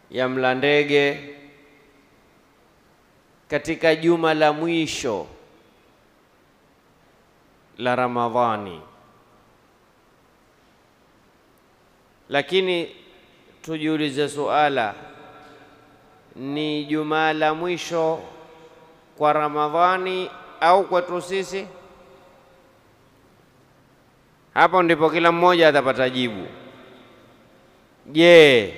ya mla ndege katika juma la mwisho la Ramadhani, lakini tujiulize suala, ni juma la mwisho kwa Ramadhani au kwetu sisi? Hapo ndipo kila mmoja atapata jibu. Je,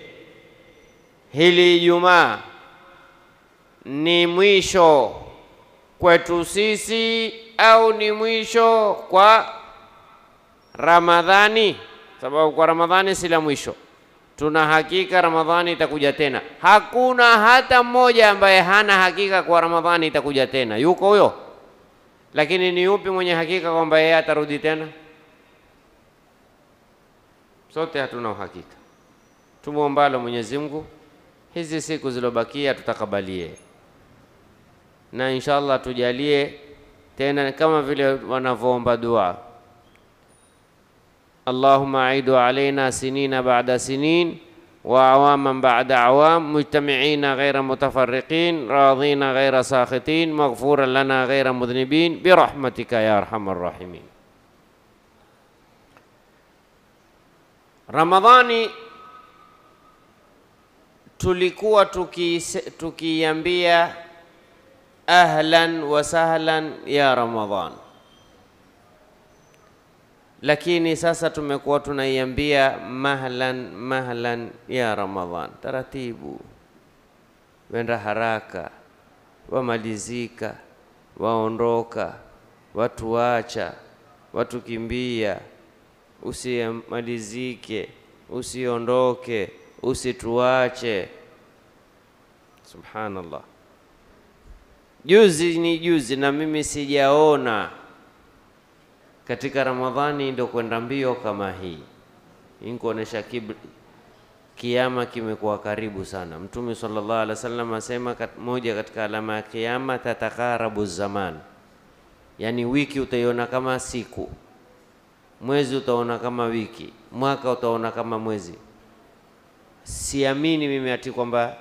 hili Ijumaa ni mwisho kwetu sisi au ni mwisho kwa Ramadhani? Sababu kwa Ramadhani si la mwisho, tuna hakika Ramadhani itakuja tena. Hakuna hata mmoja ambaye hana hakika kwa Ramadhani itakuja tena, yuko huyo? Lakini ni yupi mwenye hakika kwamba yeye atarudi tena? Sote hatuna uhakika. Tumwombalo Mwenyezi Mungu hizi siku zilobakia tutakabalie, na inshallah tujalie tena kama vile wanavyoomba dua, Allahumma aidu alaina sinina ba'da sinin wa awaman ba'da awam mujtami'ina ghayra mutafarriqin radina ghayra sakhitin maghfuran lana ghayra mudhnibin birahmatika ya arhamar rahimin. Ramadhani tulikuwa tukiiambia tuki ahlan wa sahlan ya Ramadhan, lakini sasa tumekuwa tunaiambia mahlan mahlan ya Ramadhan. Taratibu, wenda haraka, wamalizika, waondoka, watu wacha, watu kimbia, usimalizike, usiondoke usituache. Subhanallah, juzi ni juzi, na mimi sijaona katika Ramadhani ndo kwenda mbio kama hii. Hii kuonesha kiama kimekuwa karibu sana. Mtume sallallahu alaihi wasallam asema kat, moja katika alama ya kiama, tatakarabu zaman, yani wiki utaiona kama siku, mwezi utaona kama wiki, mwaka utaona kama mwezi. Siamini mimi ati kwamba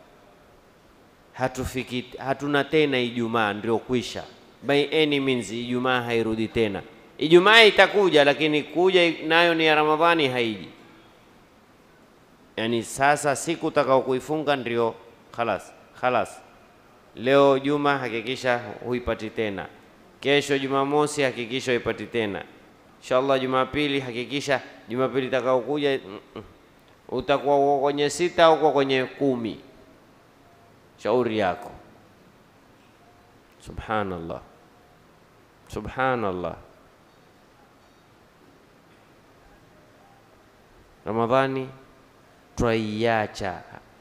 hatufiki hatuna tena Ijumaa ndio kwisha. By any means Ijumaa hairudi tena. Ijumaa itakuja, lakini kuja nayo ni ya Ramadhani haiji. Yani sasa siku utakao kuifunga ndio khalas khalas. Leo Juma hakikisha huipati tena, kesho Jumamosi hakikisha huipati tena, inshallah Jumapili hakikisha Jumapili itakao kuja mm -mm utakuwa kwenye sita au kwenye kumi, shauri yako. Subhanallah, subhanallah. Ramadhani twaiacha,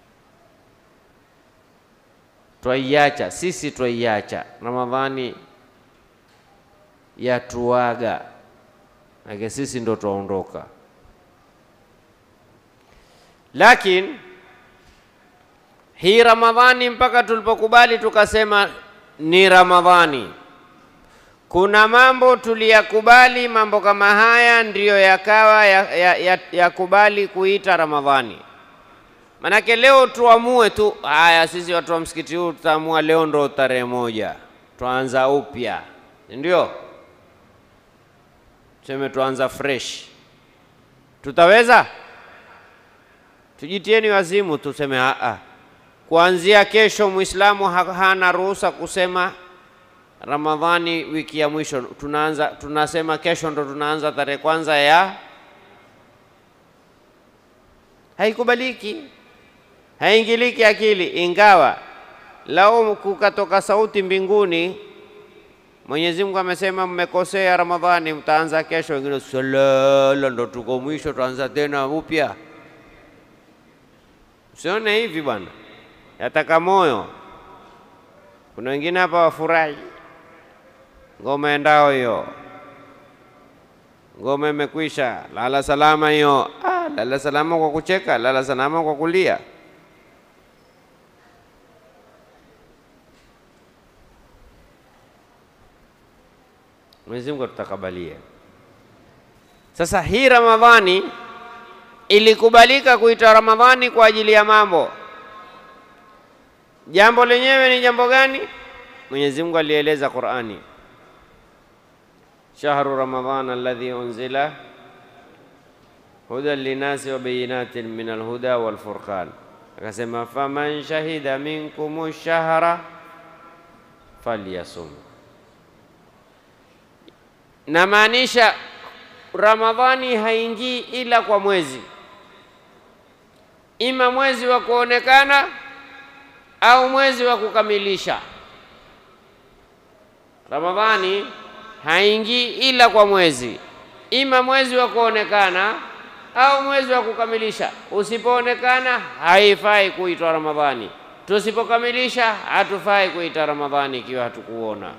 twaiacha sisi, twaiacha Ramadhani yatuaga, ake sisi ndo twaondoka lakini hii Ramadhani mpaka tulipokubali tukasema ni Ramadhani, kuna mambo tuliyakubali, mambo kama haya ndiyo yakawa yakubali ya, ya, ya kuita Ramadhani. Manake leo tuamue tu, haya sisi watu wa msikiti huu tutaamua leo ndo tarehe moja twaanza upya, ndio tuseme tuanza fresh, tutaweza? Tujitieni wazimu, tuseme a kuanzia kesho Muislamu hana ruhusa kusema Ramadhani wiki ya mwisho. Tunaanza tunasema kesho ndo tunaanza tarehe kwanza ya, haikubaliki, haingiliki akili. Ingawa lao kukatoka sauti mbinguni, Mwenyezi Mungu amesema mmekosea, Ramadhani mtaanza kesho, wengine salala, ndo tuko mwisho, tuanza tena upya. Usione hivi bwana, yataka moyo. Kuna wengine hapa wafurahi, ngoma endao hiyo, ngoma imekwisha, lala salama hiyo. Ah, lala salama kwa kucheka, lala salama kwa kulia. Mwenyezi Mungu atutakabalie. Sasa hii Ramadhani ilikubalika kuita Ramadhani kwa ajili ya mambo. Jambo lenyewe ni jambo gani? Mwenyezi Mungu alieleza Qur'ani, shahru ramadhan alladhi unzila hudan linasi wa bayinatin min alhuda wal furqan, akasema faman shahida minkum shahra falyasum. Namaanisha Ramadhani haingii ila kwa mwezi, ima mwezi wa kuonekana au mwezi wa kukamilisha. Ramadhani haingii ila kwa mwezi, ima mwezi wa kuonekana au mwezi wa kukamilisha. Usipoonekana haifai kuitwa Ramadhani, tusipokamilisha hatufai kuita Ramadhani ikiwa hatukuona.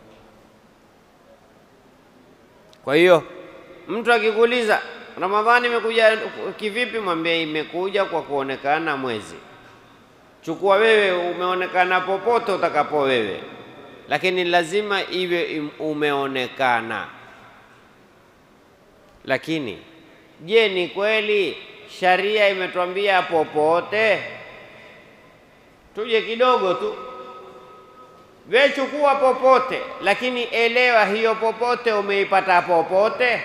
Kwa hiyo mtu akikuuliza Ramadhani imekuja kivipi, mwambie imekuja kwa kuonekana mwezi. Chukua wewe, umeonekana popote utakapo wewe, lakini lazima iwe umeonekana. Lakini je, ni kweli sharia imetuambia popote? Tuje kidogo tu, we chukua popote, lakini elewa hiyo popote umeipata popote.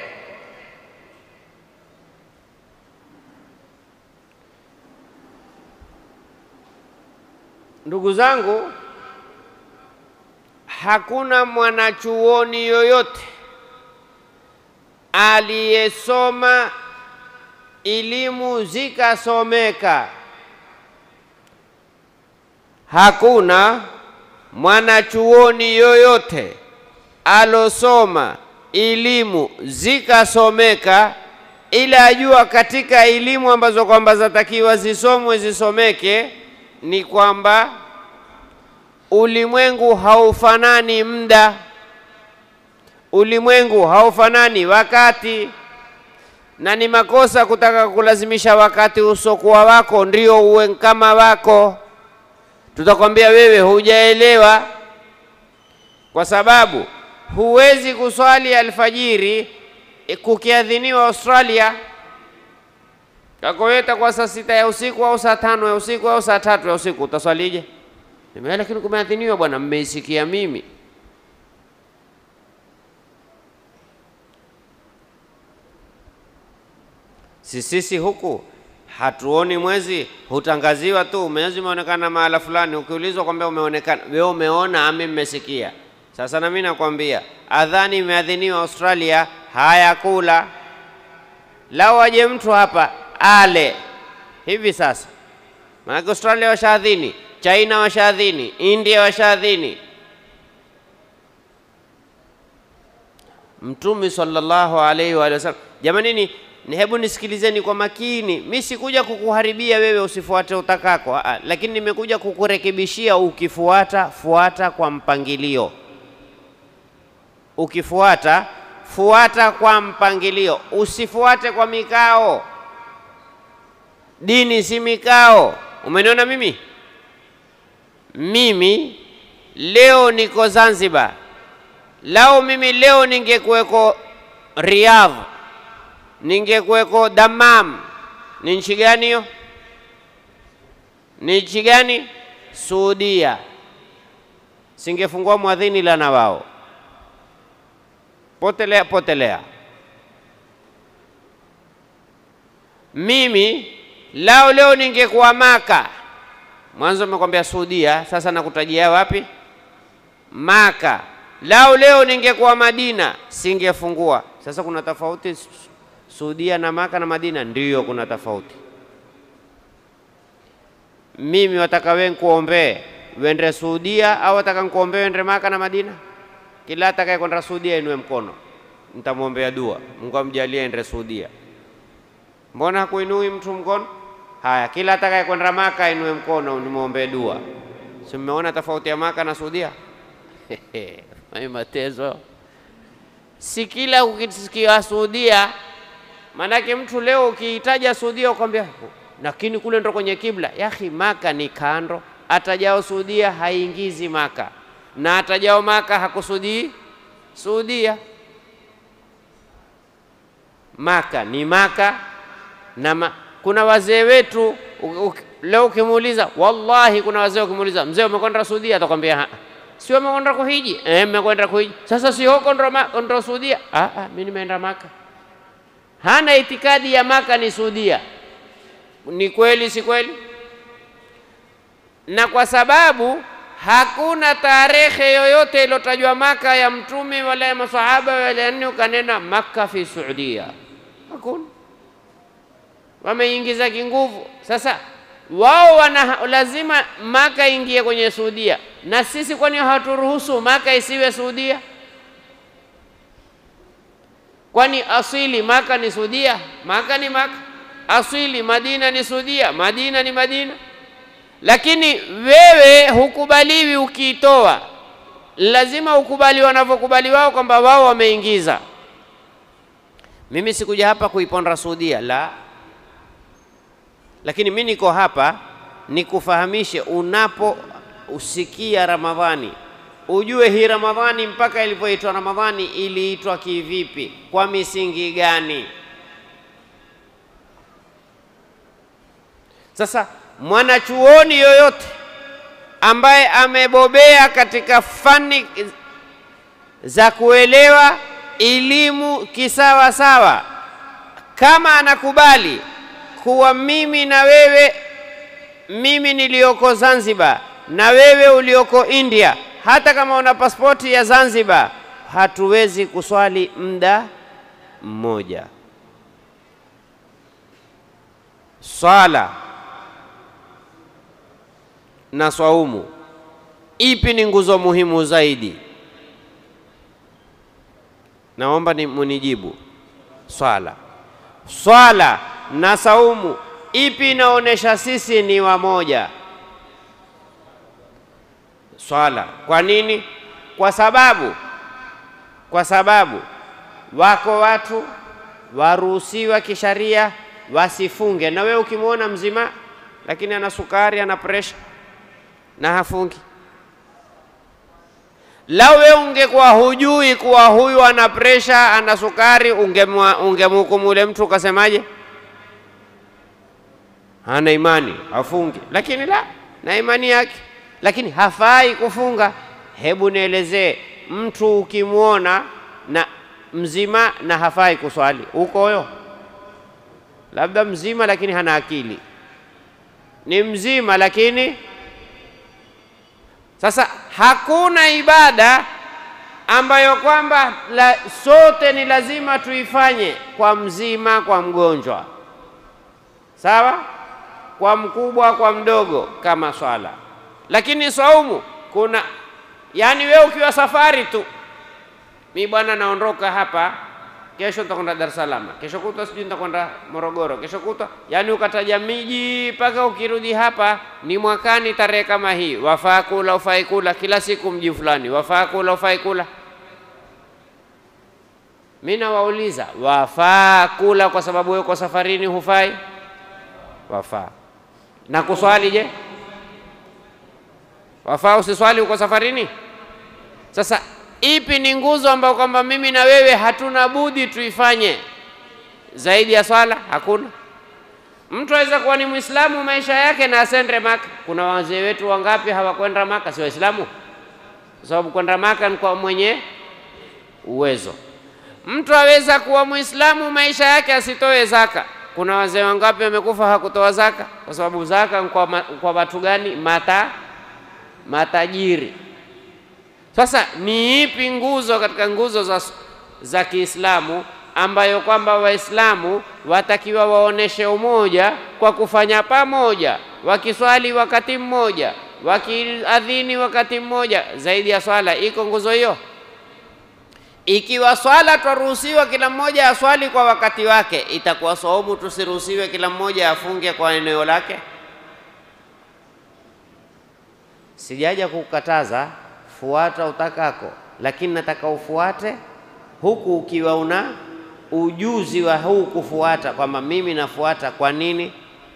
Ndugu zangu, hakuna mwanachuoni yoyote aliyesoma elimu zikasomeka, hakuna mwanachuoni yoyote alosoma elimu zikasomeka, ila ajua katika elimu ambazo kwamba zatakiwa zisomwe zisomeke ni kwamba ulimwengu haufanani muda, ulimwengu haufanani wakati, na ni makosa kutaka kulazimisha wakati usokuwa wako ndio uwe kama wako. Tutakwambia wewe hujaelewa, kwa sababu huwezi kuswali alfajiri kukiadhiniwa Australia kakoweta kwa saa sita ya usiku au saa tano ya usiku au saa tatu ya usiku, utaswalije? Nimea, lakini kumeadhiniwa bwana, mmeisikia mimi. Si sisi huku hatuoni mwezi, hutangaziwa tu mwezi umeonekana mahala fulani. Ukiulizwa kwamba umeonekana, wewe umeona ami mmesikia? Sasa na mimi nakwambia adhani imeadhiniwa Australia, haya kula lao, aje mtu hapa ale hivi sasa, maanake Australia washaadhini, China washaadhini, India washaadhini. Mtume sallallahu alaihi wa sallam, jamanini, ni hebu nisikilizeni kwa makini. Mi sikuja kukuharibia wewe usifuate utakako, aa, lakini nimekuja kukurekebishia. Ukifuata fuata kwa mpangilio, ukifuata fuata kwa mpangilio, usifuate kwa mikao. Dini si mikao. Umeniona mimi? Mimi leo niko Zanzibar, lao mimi leo ningekuweko Riyadh, ningekuweko Dammam, ni nchi gani hiyo? Ni nchi gani? Saudia. Singefungua mwadhini la na wao, potelea potelea. Mimi lao leo ningekuwa Maka, mwanzo nimekwambia Saudia, sasa nakutajia wapi? Maka. Lao leo ningekuwa Madina, singefungua. Sasa kuna tofauti Saudia na Maka na Madina? Ndiyo, kuna tofauti. Mimi wataka wewe nikuombee wende Saudia au wataka nikuombee wende Maka na Madina? Kila atakaye kwenda Saudia inue mkono, nitamwombea dua, Mungu amjalie ende Saudia. Mbona hakuinui mtu mkono? Haya, kila atakaye kwenda Maka inue mkono nimwombee dua. Si mmeona tofauti ya Maka na Saudia? Mai matezo, si kila ukisikia Saudia. Maanake mtu leo ukiitaja Saudia ukwambia, lakini kule ndo kwenye kibla. Yahi, Maka ni kando, atajao Saudia haingizi Maka na atajao Maka hakusudii Saudia. Maka ni Maka na ma kuna wazee wetu u- u- leo ukimuuliza, wallahi, kuna wazee ukimuuliza, mzee umekwenda Saudia, atakwambia "Ha, si umekwenda kuhiji? Eh, nimekwenda kuhiji. Sasa si huko ndo ma- ndo Saudia? Ah, ah, mimi nimeenda Maka. Hana itikadi ya Maka ni Saudia. Ni kweli, si kweli? Na kwa sababu hakuna tarehe yoyote iliyotajwa Maka ya mtume wala ya masahaba wala ya nini ukanena Maka fi Saudia, hakuna wameingiza kinguvu. Sasa wao wana lazima Maka ingie kwenye Saudia, na sisi kwani haturuhusu Maka isiwe Saudia? Kwani asili Maka ni Saudia? Maka ni Maka. Asili Madina ni Saudia? Madina ni Madina. Lakini wewe hukubaliwi ukiitoa, lazima ukubali wanavyokubali wao kwamba wao wameingiza. Mimi sikuja hapa kuiponda Saudia, la lakini mi niko hapa nikufahamishe, unapo usikia Ramadhani ujue hii Ramadhani mpaka ilivyoitwa Ramadhani iliitwa kivipi, kwa misingi gani? Sasa mwanachuoni yoyote ambaye amebobea katika fani za kuelewa elimu kisawa sawa, kama anakubali kuwa mimi na wewe, mimi niliyoko Zanzibar na wewe ulioko India, hata kama una pasipoti ya Zanzibar, hatuwezi kuswali muda mmoja. Swala na swaumu, ipi ni nguzo muhimu zaidi? Naomba ni munijibu. Swala, swala na saumu, ipi inaonyesha sisi ni wamoja? Swala. Kwa nini? Kwa sababu kwa sababu wako watu waruhusiwa kisharia wasifunge, na wewe ukimwona mzima lakini ana sukari ana presha na hafungi. Lau wewe ungekuwa hujui kuwa huyu ana presha ana sukari, ungemhukumu ule mtu ukasemaje? Hana imani, hafungi. Lakini la, na imani yake, lakini hafai kufunga. Hebu nielezee, mtu ukimwona na mzima na hafai kuswali, uko huyo? Labda mzima lakini hana akili, ni mzima lakini sasa hakuna ibada ambayo kwamba la, sote ni lazima tuifanye kwa mzima, kwa mgonjwa, sawa, kwa mkubwa, kwa mdogo, kama swala. Lakini saumu kuna, yani wewe ukiwa safari tu, mi bwana naondoka hapa kesho nitakwenda Dar es Salaam, kesho kutwa sijui nitakwenda Morogoro, kesho kutwa, yani ukataja miji mpaka ukirudi hapa ni mwakani tarehe kama hii, wafaa kula ufai kula, kila siku mji fulani, wafaa kula ufai kula. Mi nawauliza wafaa kula kwa sababu wewe uko safarini, hufai? Wafaa. Na kuswali je, wafaa usiswali uko safarini? Sasa ipi ni nguzo ambayo kwamba mimi na wewe hatuna budi tuifanye zaidi ya swala? Hakuna. Mtu aweza kuwa ni Muislamu maisha yake na asende Maka. Kuna wazee wetu wangapi hawakwenda Maka, si Waislamu? Kwa sababu kwenda Maka ni kwa mwenye uwezo. Mtu aweza kuwa Muislamu maisha yake asitoe zaka. Kuna wazee wangapi wamekufa hakutoa zaka? Kwa sababu zaka ni kwa, ma, kwa watu gani? Mata matajiri. Sasa ni ipi nguzo katika nguzo za, za Kiislamu ambayo kwamba Waislamu watakiwa waoneshe umoja kwa kufanya pamoja, wakiswali wakati mmoja, wakiadhini wakati mmoja? Zaidi ya swala, iko nguzo hiyo? Ikiwa swala twaruhusiwa kila mmoja aswali kwa wakati wake, itakuwa saumu tusiruhusiwe kila mmoja afunge kwa eneo lake? Sijaja kukataza fuata utakako, lakini nataka ufuate huku ukiwa una ujuzi wa huu kufuata, kwamba mimi nafuata kwa nini.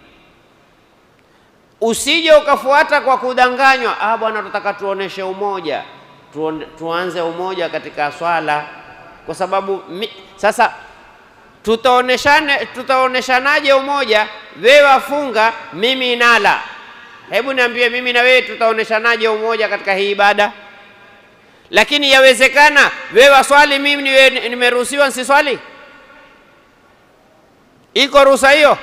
Usije ukafuata kwa kudanganywa, ah, bwana, tunataka tuoneshe umoja, tuon, tuanze umoja katika swala, kwa sababu mi, sasa tutaoneshane tutaoneshanaje umoja? Wewe wafunga, mimi nala. Hebu niambie, mimi na wewe tutaoneshanaje umoja katika hii ibada? Lakini yawezekana wewe waswali, mimi niwe- nimeruhusiwa nsiswali? Iko ruhusa hiyo?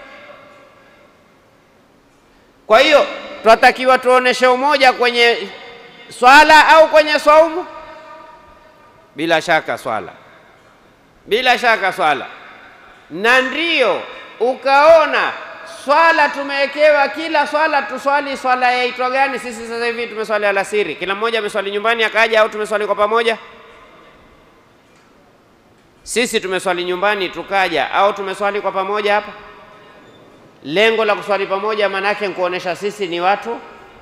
Kwa hiyo twatakiwa tuoneshe umoja kwenye swala au kwenye swaumu? Bila shaka swala, bila shaka swala. Na ndio ukaona swala tumewekewa, kila swala tuswali swala yaitwa gani? Sisi sasa hivi tumeswali alasiri, kila mmoja ameswali nyumbani akaja, au tumeswali kwa pamoja? Sisi tumeswali nyumbani tukaja, au tumeswali kwa pamoja hapa? Lengo la kuswali pamoja maanake nikuonesha sisi ni watu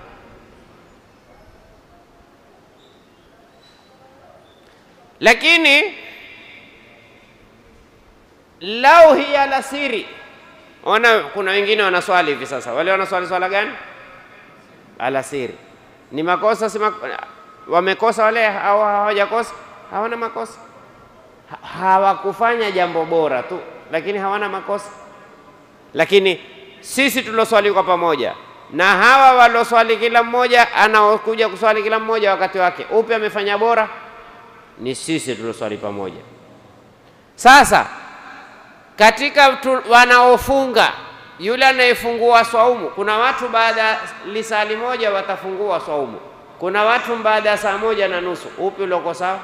lakini lau hii alasiri, ona, kuna wengine wanaswali hivi sasa. Wale wanaswali swala gani? Alasiri. Ni makosa si mak wamekosa wale au hawajakosa? Hawana makosa, Ha- hawakufanya jambo bora tu, lakini hawana makosa. Lakini sisi tulioswali kwa pamoja na hawa walioswali kila mmoja anaokuja kuswali kila mmoja wakati wake, upi amefanya bora? Ni sisi tulioswali pamoja. Sasa katika tu, wanaofunga yule anayefungua swaumu, kuna watu baada ya lisali moja watafungua swaumu, kuna watu baada ya saa moja na nusu. Upi ulioko sawa?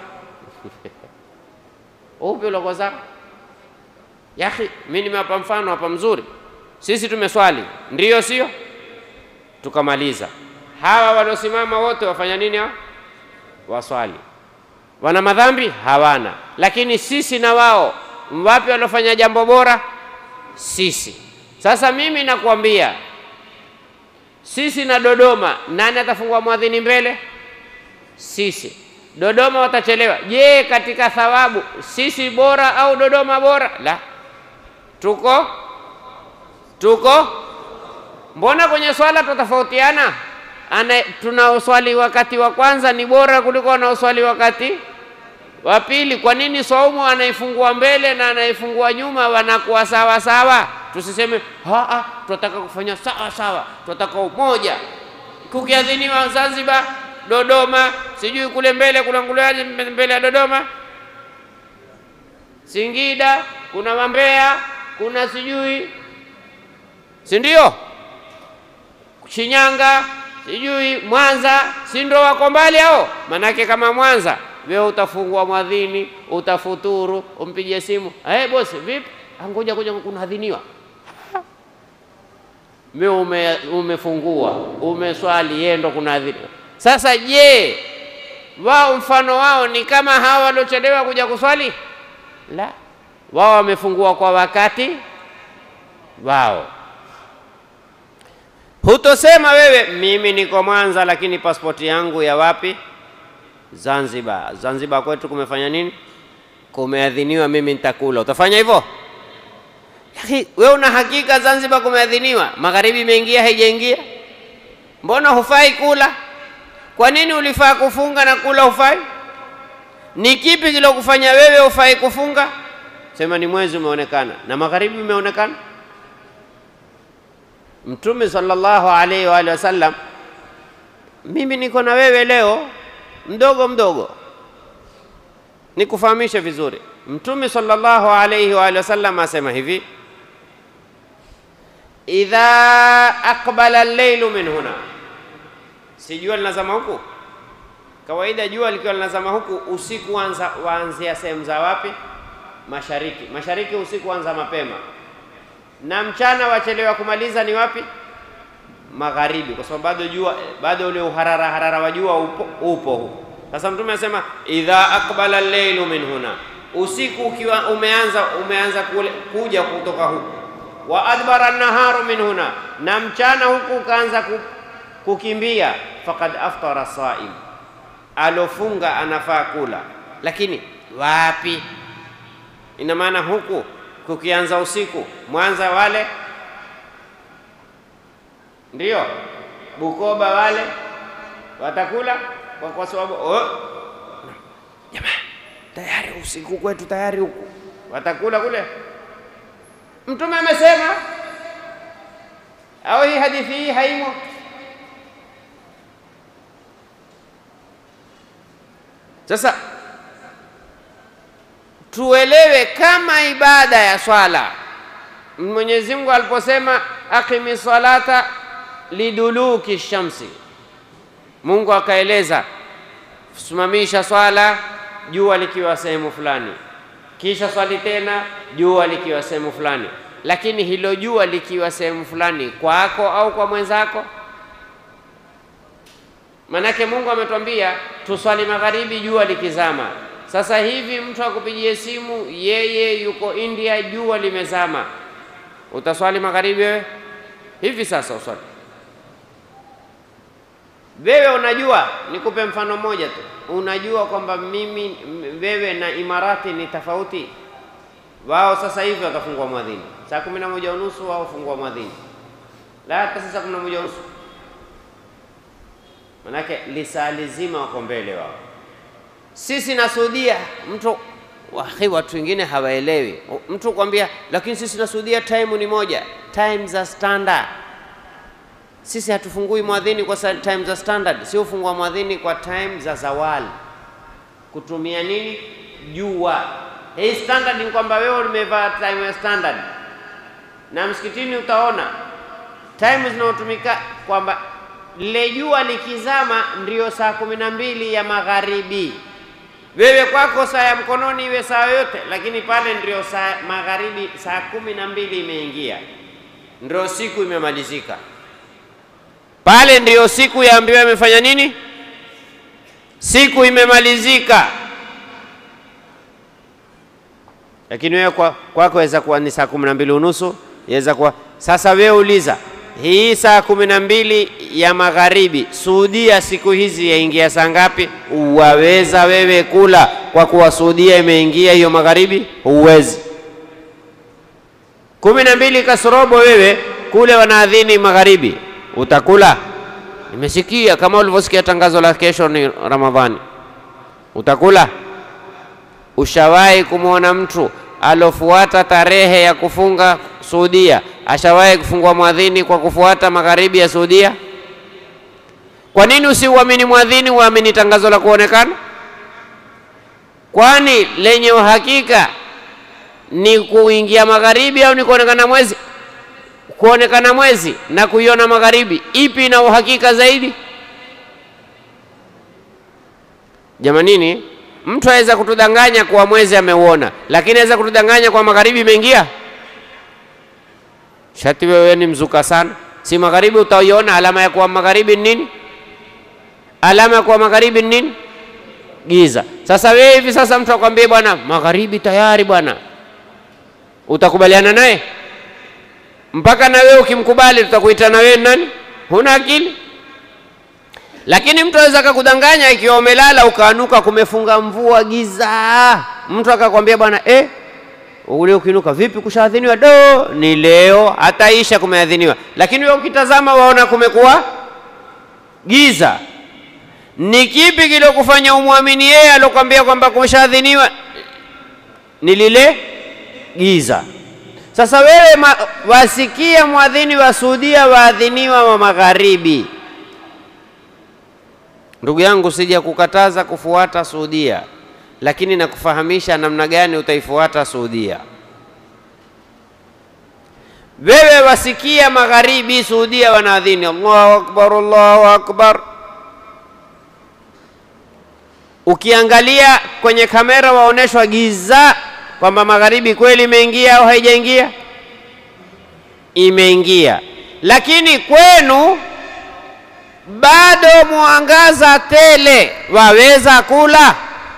Upi ulioko sawa? Yahi, mimi nimewapa mfano hapa mzuri. Sisi tumeswali, ndiyo sio? Tukamaliza. Hawa waliosimama wote wafanya nini? Hao waswali, wana madhambi? Hawana. Lakini sisi na wao, wapi waliofanya jambo bora? Sisi. Sasa mimi nakwambia, sisi na Dodoma, nani atafungua mwadhini mbele? Sisi. Dodoma watachelewa. Je, katika thawabu sisi bora au Dodoma bora? La, tuko tuko. Mbona kwenye swala tutatofautiana? Ana tunaoswali wakati wa kwanza ni bora kuliko wanaoswali wakati wa pili. Kwa nini swaumu anaifungua mbele na anaifungua nyuma wanakuwa sawa sawa? Tusiseme haa, tunataka kufanya sawa sawa, tunataka umoja. Kukiadhiniwa Zanzibar, Dodoma, sijui kule mbele kuna nguleaje mbele ya Dodoma, Singida, kuna Wambea, kuna sijui, si ndio? Shinyanga, sijui Mwanza, si ndio wako mbali hao? Manake kama Mwanza wewe utafungua mwadhini, utafuturu, umpige simu, eh bosi, vipi? Ngoja ngoja, kunadhiniwa wewe ume, umefungua umeswali, yeye ndo kunadhiniwa. Sasa je, wao mfano wao ni kama hawa waliochelewa kuja kuswali? La, wao wamefungua kwa wakati wao. Hutosema wewe mimi niko Mwanza, lakini pasipoti yangu ya wapi? Zanzibar. Zanzibar kwetu kumefanya nini? Kumeadhiniwa, mimi nitakula. Utafanya hivyo? Lakini wewe una hakika Zanzibar kumeadhiniwa, magharibi imeingia, haijaingia? Mbona hufai kula? Kwa nini ulifaa kufunga na kula hufai? Ni kipi kilokufanya wewe hufai kufunga? Sema ni mwezi umeonekana na magharibi umeonekana. Mtume sallallahu alaihi wa alihi wasallam, mimi niko na wewe leo mdogo mdogo, nikufahamishe vizuri. Mtume sallallahu alaihi wa alihi wasallam asema hivi, idha aqbala al-lailu min huna, si jua linazama huku. Kawaida jua likiwa linazama huku, usiku wanza waanzia sehemu za wapi? Mashariki. Mashariki usiku wanza mapema, na mchana wachelewa kumaliza ni wapi? Magharibi, kwa sababu bado jua bado ule uharara harara wa jua upo, upo huko. Sasa Mtume anasema idha aqbala al-lailu min huna, usiku ukiwa umeanza umeanza kule, kuja kutoka huku, wa adbara an-naharu min huna, na mchana huku ukaanza ku, kukimbia, faqad aftara saim, alofunga anafaa kula. Lakini wapi? Ina maana huku kukianza usiku, Mwanza wale ndio Bukoba wale watakula kwa, kwa sababu oh, jamaa tayari usiku kwetu tayari huku watakula kule Mtume amesema au hii hadithi hii haimo? Sasa tuelewe kama ibada ya swala Mwenyezi Mungu aliposema aqimi salata liduluki shamsi, Mungu akaeleza simamisha swala jua likiwa sehemu fulani, kisha swali tena jua likiwa sehemu fulani. Lakini hilo jua likiwa sehemu fulani kwako au kwa mwenzako? Manake Mungu ametwambia tuswali magharibi jua likizama. Sasa hivi mtu akupigie simu, yeye yuko India, jua limezama, utaswali magharibi wewe? Hivi sasa uswali wewe? Unajua, nikupe mfano mmoja tu. Unajua kwamba mimi wewe na Imarati ni tofauti. Wao sasa hivi watafungua mwadhini saa kumi na moja unusu, wao fungua mwadhini la hata saa kumi na moja unusu, manake lisaa lizima wako mbele wao. Sisi na Saudia mtu wahi, watu wengine hawaelewi. Mtu kwambia, lakini sisi na Saudia time ni moja, time za standard. Sisi hatufungui mwadhini kwa time za standard, sio fungua mwadhini kwa time za zawali, kutumia nini? Jua. Hii standard ni kwamba wewe umevaa time ya standard, na msikitini utaona time zinazotumika kwamba lile jua likizama ndio saa kumi na mbili ya magharibi. Wewe kwako saa ya mkononi iwe saa yoyote, lakini pale ndio saa magharibi, saa kumi na mbili imeingia, ndio siku imemalizika. Pale ndio siku yaambiwa imefanya nini? Siku imemalizika. Lakini wewe kwako kwa waweza kuwa ni saa kumi na mbili unusu, yaweza kuwa sasa. Wewe uliza hii saa kumi na mbili ya magharibi Saudia siku hizi yaingia saa ngapi? Waweza wewe kula kwa kuwa Saudia imeingia hiyo magharibi? Huwezi. kumi na mbili kasorobo wewe kule wanaadhini magharibi, utakula? Nimesikia kama ulivyosikia tangazo la kesho ni Ramadhani, utakula? Ushawahi kumwona mtu alofuata tarehe ya kufunga Saudia ashawahi kufungua mwadhini kwa kufuata magharibi ya Saudia? Kwa nini usiuamini mwadhini, uamini tangazo la kuonekana? Kwani lenye uhakika ni kuingia magharibi au ni kuonekana mwezi? Kuonekana mwezi na kuiona magharibi, ipi ina uhakika zaidi? Jamanini, mtu aweza kutudanganya kuwa mwezi ameuona, lakini aweza kutudanganya kwa magharibi imeingia. Shati wewe ni mzuka sana, si magharibi utaiona. Alama ya kuwa magharibi ni nini? Alama ya kuwa magharibi ni nini? Giza. Sasa wewe hivi sasa mtu akwambie bwana, magharibi tayari bwana, utakubaliana naye? Mpaka na wewe ukimkubali, tutakuita na wewe nani? Huna akili. Lakini mtu aweza akakudanganya ikiwa umelala ukaanuka, kumefunga mvua, giza, mtu akakwambia bwana eh, ule ukinuka vipi, kushaadhiniwa? Do, ni leo, hataisha kumeadhiniwa. Lakini wewe ukitazama waona kumekuwa giza. Ni kipi kilokufanya umwamini yeye alokwambia kwamba kumeshaadhiniwa? Ni lile giza. Sasa wewe ma, wasikia mwadhini wa Saudia waadhiniwa wa magharibi. Ndugu yangu, sija kukataza kufuata Saudia, lakini nakufahamisha namna gani utaifuata Saudia. Wewe wasikia magharibi Saudia wanaadhini Allahu akbar, Allahu akbar. Ukiangalia kwenye kamera waoneshwa giza kwamba magharibi kweli imeingia au haijaingia? Imeingia, lakini kwenu bado mwangaza tele, waweza kula.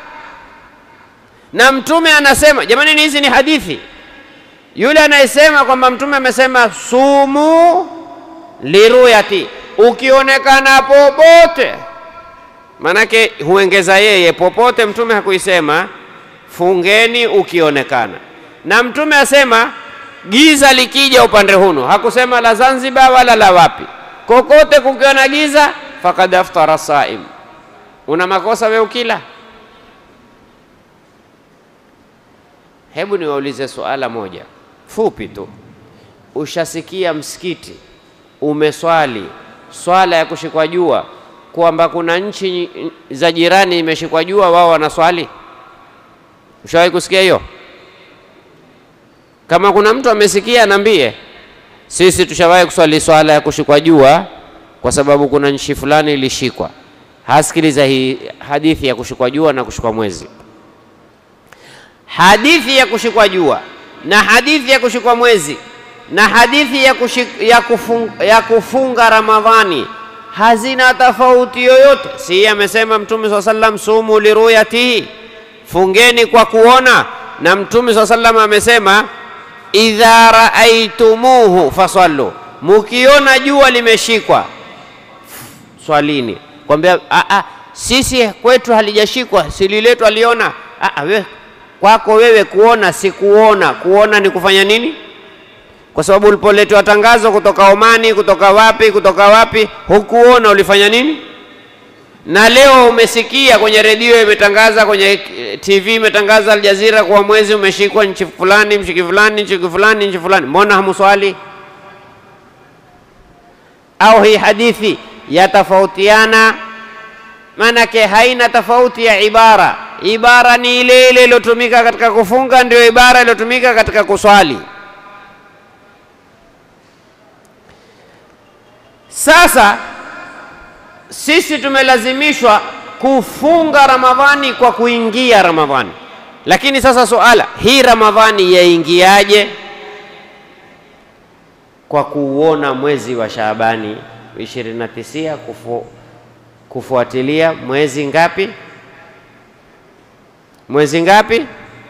Na Mtume anasema jamani, hizi ni hadithi. Yule anayesema kwamba Mtume amesema sumu liruyati, ukionekana popote, manake huengeza yeye popote. Mtume hakuisema fungeni ukionekana, na Mtume asema giza likija upande hunu, hakusema la Zanzibar wala la wapi kokote kukiwa na giza, fakad aftara saim, una makosa we ukila. Hebu niwaulize suala moja, fupi tu. Ushasikia msikiti umeswali swala ya kushikwa jua, kwamba kuna nchi za jirani imeshikwa jua, wao wanaswali? Ushawahi kusikia hiyo? Kama kuna mtu amesikia, niambie. Sisi tushawahi kuswali swala ya kushikwa jua kwa sababu kuna nchi fulani ilishikwa. Hasikiliza hii hadithi ya kushikwa jua na kushikwa mwezi. Hadithi ya kushikwa jua na hadithi ya kushikwa mwezi na hadithi ya, kushik, ya, kufunga, ya kufunga Ramadhani hazina tofauti yoyote. Si amesema Mtume swalla sallam, sumu liruyatihi, fungeni kwa kuona. Na Mtume swalla sallam amesema idha raaitumuhu fasallu, mukiona jua limeshikwa swalini. Kwambia a, sisi kwetu halijashikwa, sililetu aliona. We, kwako wewe kuona si kuona. Kuona ni kufanya nini? Kwa sababu ulipoletwa tangazo kutoka Omani, kutoka wapi, kutoka wapi, hukuona, ulifanya nini? Na leo umesikia kwenye redio imetangaza, kwenye TV imetangaza, Aljazira kuwa mwezi umeshikwa nchi fulani, mshiki fulani, nchi fulani, nchi fulani. Mbona hamuswali? Au hii hadithi yatofautiana? Maanake haina tofauti ya ibara. Ibara ni ile ile iliyotumika katika kufunga, ndio ibara iliyotumika katika kuswali. Sasa sisi tumelazimishwa kufunga Ramadhani kwa kuingia Ramadhani, lakini sasa suala hii Ramadhani yaingiaje? Kwa kuuona mwezi wa Shaabani 29 kufu, kufuatilia mwezi ngapi? Mwezi ngapi?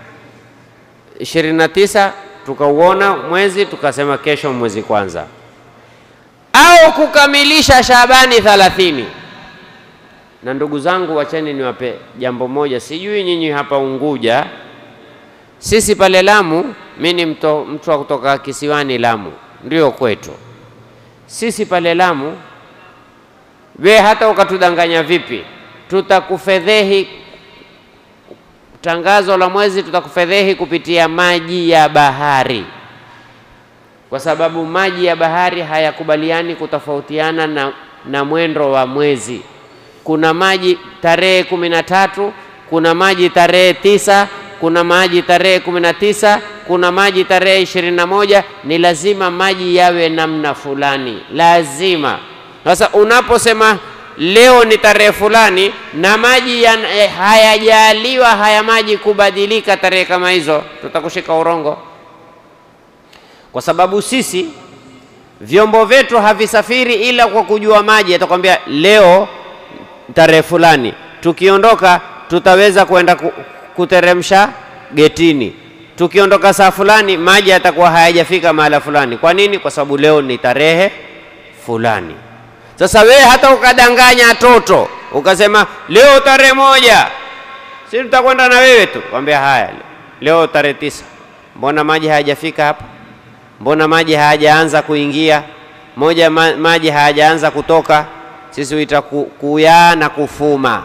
29 tukauona mwezi, tukasema kesho mwezi kwanza au kukamilisha Shabani thalathini. Na ndugu zangu, wacheni niwape jambo moja, sijui nyinyi hapa Unguja, sisi pale Lamu, mi ni mtu wa kutoka kisiwani Lamu, ndio kwetu sisi pale Lamu. We hata ukatudanganya vipi, tutakufedhehi. Tangazo la mwezi tutakufedhehi kupitia maji ya bahari kwa sababu maji ya bahari hayakubaliani kutofautiana na, na mwendo wa mwezi. Kuna maji tarehe kumi na tatu, kuna maji tarehe tisa, kuna maji tarehe kumi na tisa, kuna maji tarehe ishirini na moja. Ni lazima maji yawe namna fulani, lazima. Sasa unaposema leo ni tarehe fulani na maji hayajaliwa haya maji kubadilika tarehe kama hizo, tutakushika urongo kwa sababu sisi vyombo vyetu havisafiri ila kwa kujua maji. Atakwambia leo tarehe fulani, tukiondoka tutaweza kwenda kuteremsha getini, tukiondoka saa fulani maji yatakuwa hayajafika mahala fulani. Kwa nini? Kwa sababu leo ni tarehe fulani. Sasa wewe hata ukadanganya toto ukasema leo tarehe moja, si tutakwenda na wewe tu, kwambia haya, leo tarehe tisa, mbona maji hayajafika hapa mbona maji hayajaanza kuingia, moja ma, maji hayajaanza kutoka. Sisi huita ku, kuyaa na kufuma,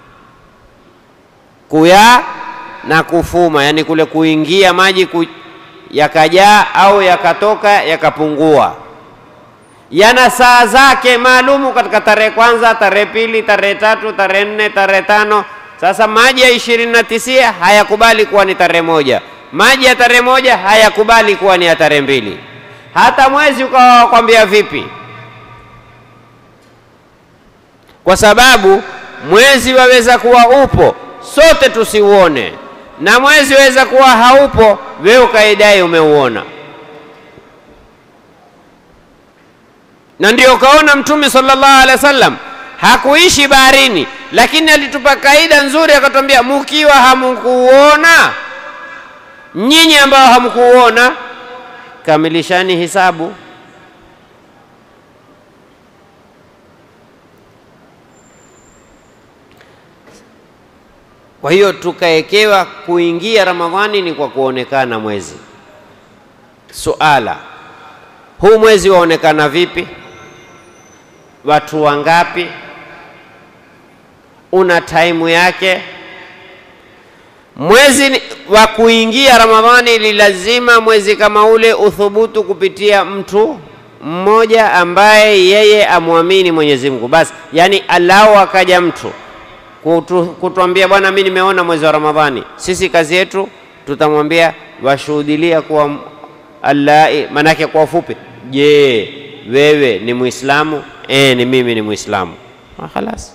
kuyaa na kufuma, yani kule kuingia maji ku, yakajaa au yakatoka yakapungua, yana saa zake maalumu katika tarehe kwanza, tarehe pili, tarehe tatu, tarehe nne, tarehe tano. Sasa maji ya ishirini na tisia hayakubali kuwa ni tarehe moja maji ya tarehe moja hayakubali kuwa ni ya tarehe mbili. Hata mwezi ukawa wakwambia vipi? Kwa sababu mwezi waweza kuwa upo sote tusiuone, na mwezi waweza kuwa haupo wewe ukaidai umeuona. Na ndio ukaona Mtume sallallahu alaihi wasallam hakuishi baharini, lakini alitupa kaida nzuri, akatwambia mukiwa hamkuuona nyinyi ambao hamkuona kamilishani hisabu. Kwa hiyo tukaekewa kuingia Ramadhani ni kwa kuonekana mwezi. Suala, huu mwezi waonekana vipi? Watu wangapi? Una taimu yake? mwezi ni- wa kuingia Ramadhani ni lazima mwezi kama ule uthubutu kupitia mtu mmoja ambaye yeye amwamini Mwenyezi Mungu basi, yani alao akaja mtu kutu, kutuambia bwana, mimi nimeona mwezi wa Ramadhani. Sisi kazi yetu tutamwambia washuhudilia kuwa m- Allah, manake kwa ufupi, je, wewe ni Muislamu? Eh, ni mimi ni Muislamu. Ah, Khalas.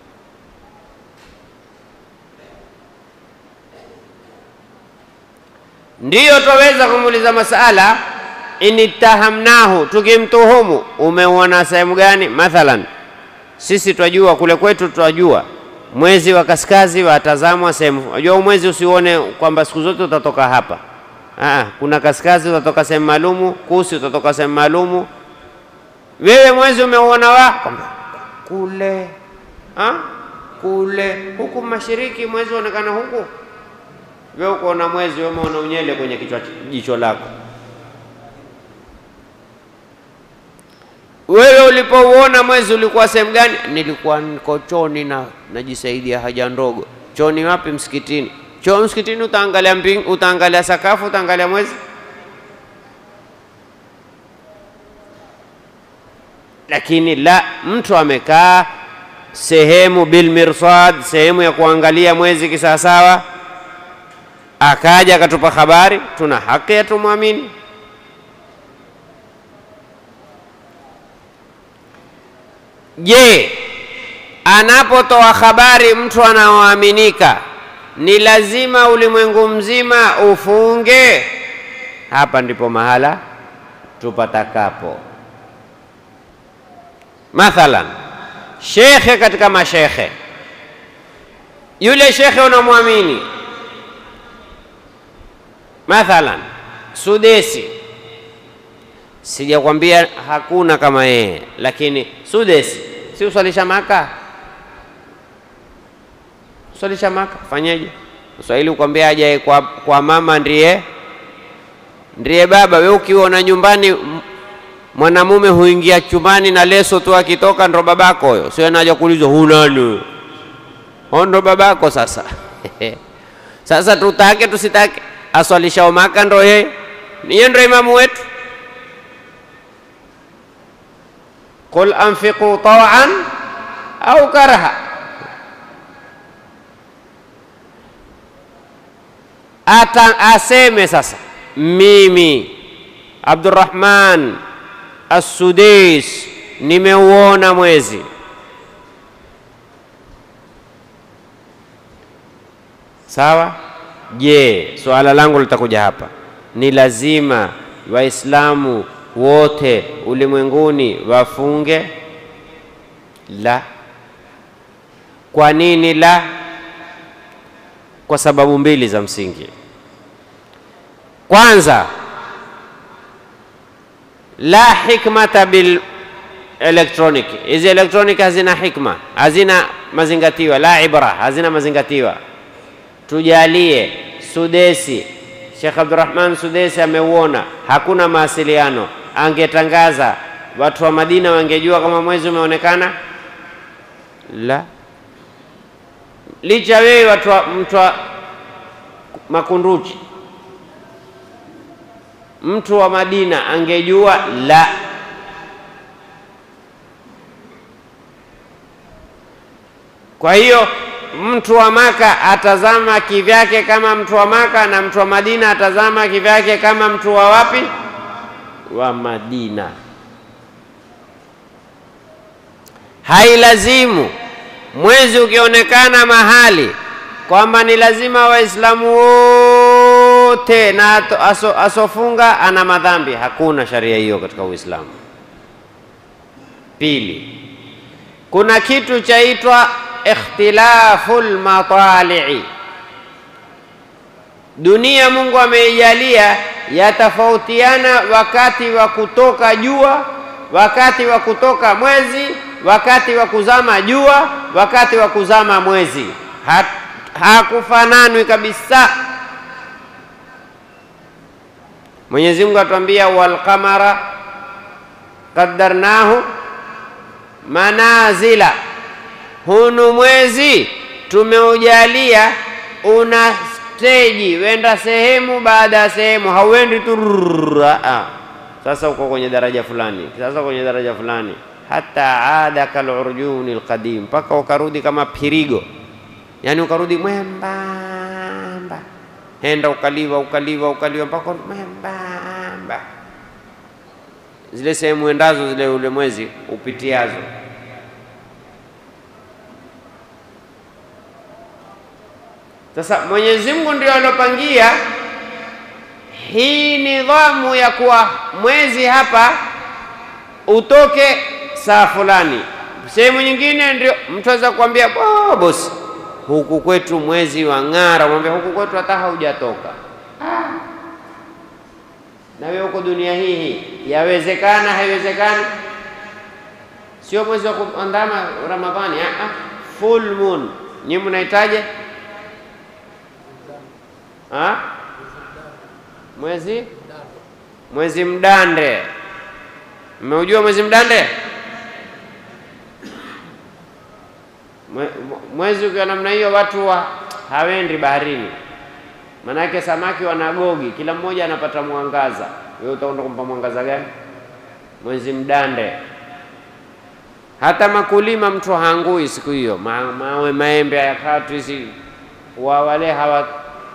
Ndiyo twaweza kumuuliza masala initahamnahu, tukimtuhumu umeuona sehemu gani? Mathalan, sisi twajua kule kwetu, twajua mwezi wa kaskazi watazamwa sehemu. Unajua huu mwezi usiuone kwamba siku zote utatoka hapa. Aa, kuna kaskazi utatoka sehemu maalumu, kusi utatoka sehemu maalumu. Wewe mwezi umeuona wa kwamba kule ha? kule huku mashariki mwezi uonekana huku wewe ukoona mwezi, wewe umeona unyele kwenye kichwa jicho lako. Wewe ulipouona mwezi ulikuwa sehemu gani? Nilikuwa niko chooni na najisaidia haja ndogo. Chooni wapi? Msikitini. Choo msikitini, utaangalia mbing, utaangalia sakafu, utaangalia mwezi. Lakini la, mtu amekaa sehemu bilmirsad, sehemu ya kuangalia mwezi kisawasawa akaja akatupa habari, tuna haki ya tumwamini. Je, anapotoa habari mtu anaoaminika, ni lazima ulimwengu mzima ufunge? Hapa ndipo mahala tupatakapo. Mathalan, shekhe katika mashekhe, yule shekhe unamwamini Mathalan, Sudesi, sijakwambia hakuna kama yeye, lakini Sudesi si uswalisha Maka, uswalisha Maka, fanyeje? Swahili ukwambia ajaye kwa, kwa mama ndiye ndiye baba. We ukiona nyumbani m- mwanamume huingia chumbani na leso tu, akitoka ndo babako huyo, sio naja kuulizwa hunani, ndo babako sasa Sasa tutake tusitake, aswalishao Maka ndo yeye, niye ndo imamu wetu. Qul anfiqu tawan au karaha, ata aseme sasa, mimi Abdurrahman As-Sudais nimeuona mwezi Sawa? Je, suala langu litakuja hapa, ni lazima Waislamu wote ulimwenguni wafunge? La. Kwa nini la? Kwa sababu mbili za msingi. Kwanza, la hikmata bil electronic. Hizi electronic hazina hikma, hazina mazingatiwa, la ibra, hazina mazingatiwa tujalie Sudesi, Sheikh Abdurrahman Sudesi ameuona, hakuna mawasiliano, angetangaza watu wa Madina wangejua kama mwezi umeonekana? La. Licha wewe watu wa mtu wa Makunduchi, mtu wa Madina angejua? La. Kwa hiyo mtu wa Maka atazama kivyake kama mtu wa Maka na mtu wa Madina atazama kivyake kama mtu wa wapi? Wa Madina. Hailazimu mwezi ukionekana mahali kwamba ni lazima Waislamu wote na ato- aso, asofunga ana madhambi. Hakuna sharia hiyo katika Uislamu. Pili, kuna kitu chaitwa ikhtilafu lmatalii. Dunia Mungu ameijalia yatofautiana wakati wa kutoka jua, wakati wa kutoka mwezi, wakati wa kuzama jua, wakati wa kuzama mwezi. Ha- Hakufananwi kabisa. Mwenyezi Mungu atuambia walqamara qaddarnahu manazila hunu mwezi tumeujalia una steji, wenda sehemu baada ya sehemu, hauendi tu rrrr, ah, ah. Sasa uko kwenye daraja fulani, sasa kwenye daraja fulani, hata ada kalurjuni alqadim, mpaka ukarudi kama pirigo, yani ukarudi mwembamba, henda ukaliwa ukaliwa ukaliwa mpaka mwembamba, zile sehemu endazo zile ule mwezi upitiazo Sasa Mwenyezi Mungu ndio alopangia hii nidhamu ya kuwa mwezi hapa utoke saa fulani, sehemu nyingine ndio mtu aweza kuambia "Oh, bosi, huku kwetu mwezi wa ng'ara, mwambia huku kwetu hata haujatoka. Ah. Na wewe uko dunia hii hii, yawezekana haiwezekani? Sio mwezi wa kuandama Ramadhani, ah, ah. full moon. Nyinyi mnahitaje? Ha? Mwezi mwezi mdande. Mmeujua mwezi mdande? Mwe- Mwezi ukiwa namna hiyo, watu wa hawendi baharini, manake samaki wanagogi, kila mmoja anapata mwangaza. Wewe utaenda kumpa mwangaza gani? Mwezi mdande. Hata makulima mtu haangui siku hiyo, Ma, mawe maembe hayakatwi, si wa wale hawa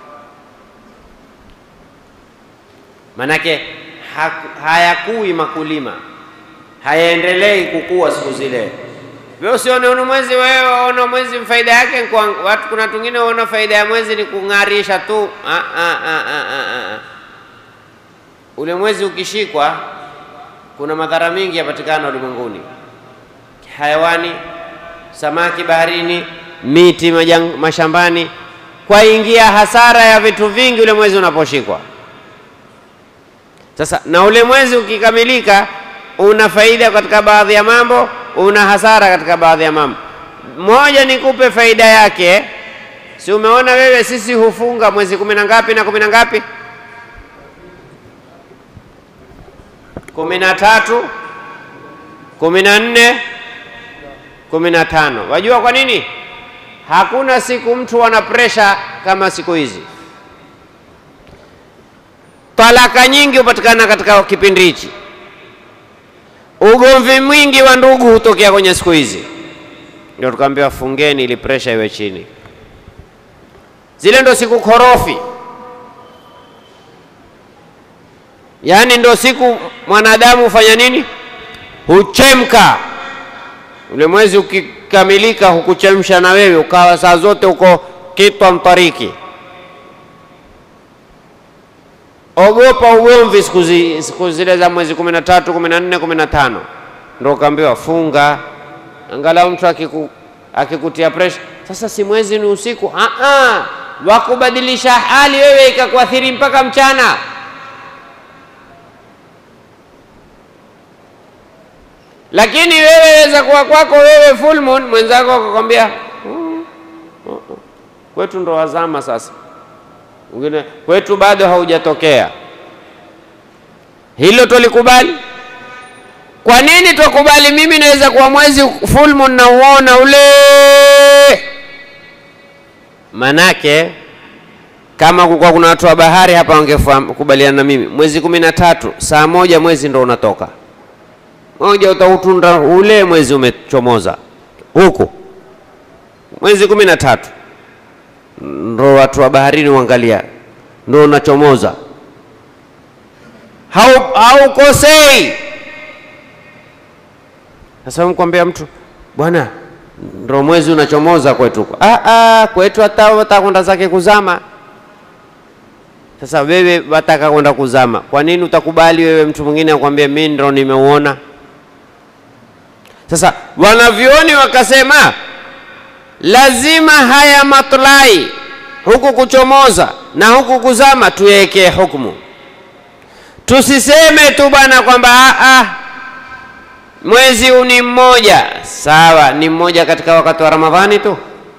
manake ha- hayakui makulima, hayaendelei kukua siku zile. Wewe usione una mwezi, wewe waona mwezi faida yake ni kwa watu. Kuna tungine waona faida ya mwezi ni kung'arisha tu. Ah, ah, ah, ah, ah, ah. Ule mwezi ukishikwa, kuna madhara mingi yapatikana ulimwenguni, hayawani, samaki baharini, miti majang, mashambani, kwa ingia hasara ya vitu vingi ule mwezi unaposhikwa. Sasa na ule mwezi ukikamilika, una faida katika baadhi ya mambo, una hasara katika baadhi ya mambo. Moja nikupe faida yake, si umeona wewe, sisi hufunga mwezi kumi na ngapi na kumi na ngapi? kumi na tatu, kumi na nne, kumi na tano. Wajua kwa nini? Hakuna siku mtu ana presha kama siku hizi. Talaka nyingi hupatikana katika kipindi hichi. Ugomvi mwingi wa ndugu hutokea kwenye siku hizi, ndio tukaambiwa fungeni ili presha iwe chini. Zile ndo siku korofi, yaani ndo siku mwanadamu hufanya nini? Huchemka. Ule mwezi ukikamilika, hukuchemsha na wewe ukawa saa zote uko kitwa mtariki Ogopa ugomvi siku, zi, siku zile za mwezi kumi na tatu, kumi na nne, kumi na tano ndo ukaambiwa funga, angalau mtu akiku, akikutia presha. Sasa si mwezi ni usiku, ah ah, wakubadilisha hali wewe ikakuathiri mpaka mchana. Lakini wewe weza kuwa kwako wewe full moon, mwenzako akakwambia "Mm, uh, uh, kwetu ndo wazama sasa Mwingine kwetu bado haujatokea. Hilo tulikubali. Kwa nini tukubali? Mimi naweza kuwa mwezi full moon na uona ule, manake kama kulikuwa kuna watu wa bahari hapa wangekubaliana na mimi, mwezi kumi na tatu saa moja mwezi ndo unatoka moja, utautunda ule mwezi umechomoza huku, mwezi kumi na tatu ndo watu wa baharini uangalia, ndo unachomoza, hau haukosei. Sasa mkwambia mtu bwana, ndo mwezi unachomoza kwetu. Ah, ah, kwetu hata wataka kwenda zake kuzama. Sasa wewe wataka kwenda kuzama, kwa nini utakubali wewe mtu mwingine akwambia mimi ndo nimeuona? Sasa wanavyoni wakasema lazima haya matlai huku kuchomoza na huku kuzama tuwekee hukumu. Tusiseme tu bwana kwamba ah, ah, mwezi huu ni mmoja. Sawa, ni mmoja katika wakati wa Ramadhani tu.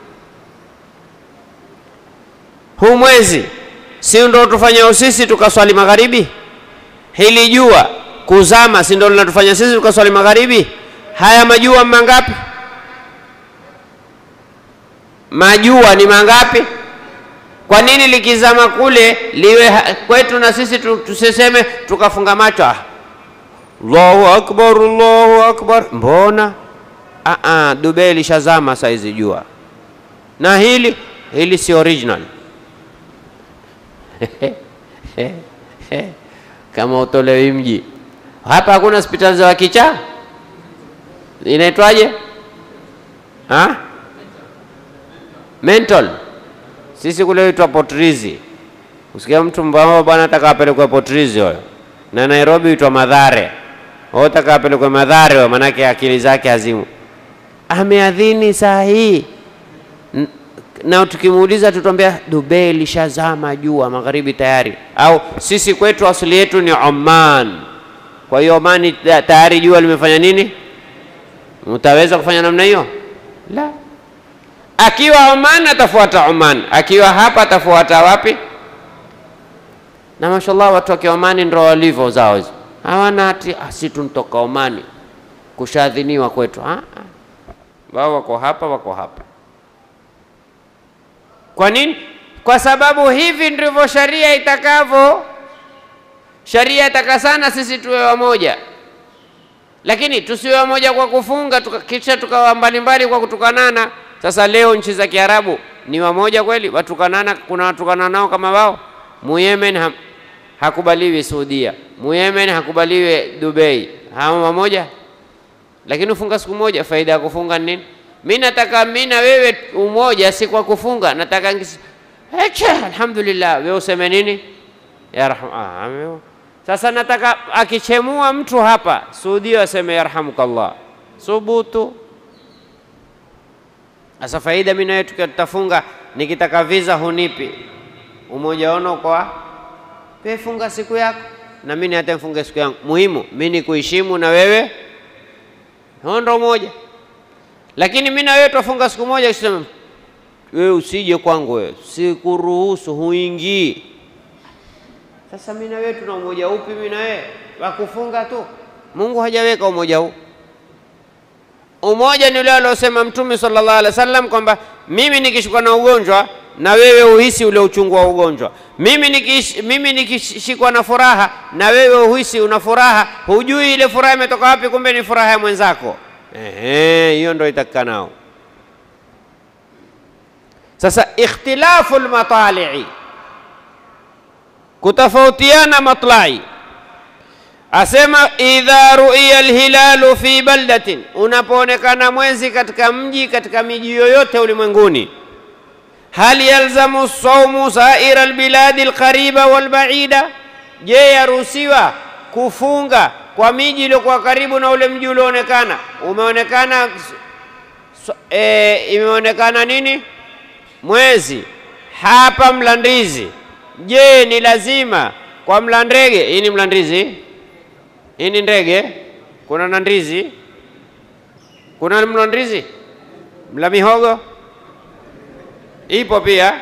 Huu mwezi si ndo tufanya sisi tukaswali magharibi? Hili jua kuzama si ndo linatufanya sisi tukaswali magharibi? Haya majua mangapi? Majua ni mangapi? Kwa nini likizama kule liwe ha- kwetu na sisi tu- tusiseme tukafunga macho? Ah, Allahu akbar, Allahu akbar. Mbona ah, ah, Dubai lishazama saizi jua, na hili hili si original kama utolewi mji hapa. Hakuna hospitali za wakichaa, inaitwaje? Ha? Mental. Sisi kule huitwa Potrizi. Usikia mtu mbao bwana ataka apelekwe Potrizi huyo, na Nairobi huitwa Madhare. Wewe utaka apelekwe Madhare huyo, manake akili zake hazimu. Ameadhini saa hii N- na tukimuuliza tutambia Dubai lishazama jua magharibi tayari, au sisi kwetu asili yetu ni Oman. Kwa hiyo Omani ta- tayari jua limefanya nini? Mtaweza kufanya namna hiyo? La. Akiwa Oman atafuata Oman, akiwa hapa atafuata wapi? Na mashallah watu wa Kiomani ndio walivyo zao hizo, hawana ati "Ah, si tuntoka Omani kushadhiniwa kwetu. Ah, ah. Wao wako hapa, wako hapa. Kwa nini? Kwa sababu hivi ndivyo sharia itakavyo. Sharia itaka sana sisi tuwe wamoja, lakini tusiwe wamoja kwa kufunga tuka, kisha tukawa mbalimbali kwa kutukanana. Sasa leo nchi za Kiarabu ni wamoja kweli? Watukanana, kuna watukana nao kama wao. Muyemen ha, hakubaliwi Saudia, Muyemen hakubaliwi Dubai, hawa wamoja lakini ufunga siku moja, faida ya kufunga ni nini? Mi nataka mi na wewe umoja, si kwa kufunga. Nataka ngisi eche, alhamdulillah, wewe useme nini? ya rahma. Ah, ame- sasa nataka akichemua mtu hapa Saudia aseme yarhamukallah, subutu. Sasa faida mi na wewe tukiwa tutafunga, nikitaka visa hunipi umoja ono kwa wewe, funga siku yako na mimi hata mfunge siku yangu. Muhimu mi ni kuheshimu na wewe huo ndo moja, lakini mi na wewe twafunga siku moja, kisema wewe usije kwangu, wewe sikuruhusu, huingii. Sasa mi na wewe tuna umoja upi? Mi na wewe wa kufunga tu? Mungu hajaweka umoja huu. Umoja ni ule aliosema Mtume sallallahu alaihi wasallam kwamba mimi nikishikwa na ugonjwa na wewe uhisi ule uchungu wa ugonjwa. Mimi nikish, mimi nikishikwa na furaha na wewe uhisi una furaha, hujui ile furaha imetoka wapi, kumbe ni furaha ya mwenzako. Ehe, hiyo ndio itakanao. Sasa ikhtilafu lmatalii, kutofautiana matlai Asema idha ruiya alhilalu fi baldatin, unapoonekana mwezi katika mji, katika miji yoyote ulimwenguni. Hal yalzamu saumu saira albiladi alqariba walbaida, je, yaruhusiwa kufunga kwa miji iliyokuwa karibu na ule mji ulioonekana? Umeonekana so, e, imeonekana nini mwezi hapa Mlandizi. Je, ni lazima kwa Mlandege? Hii ni Mlandizi hii ni ndege. Kuna na ndizi, kuna mla ndizi, mla mihogo ipo pia,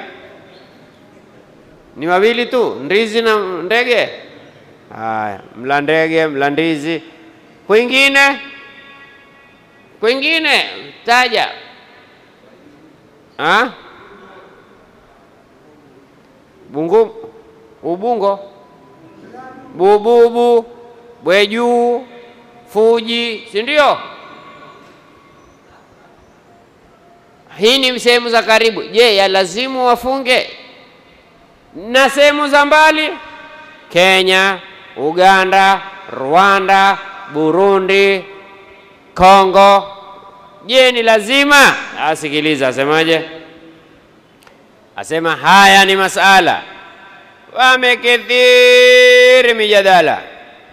ni wawili tu, ndizi na ndege. Haya, mla ndege, mla ndizi. Kwingine, kwingine taja ha? Bungu, Ubungo, Bububu, Bwejuu, Fuji, si ndio? Hii ni sehemu za karibu. Je, ya lazimu wafunge? Na sehemu za mbali, Kenya, Uganda, Rwanda, Burundi, Kongo, je, ni lazima? Asikiliza, asemaje? Asema haya ni masala wamekithiri mijadala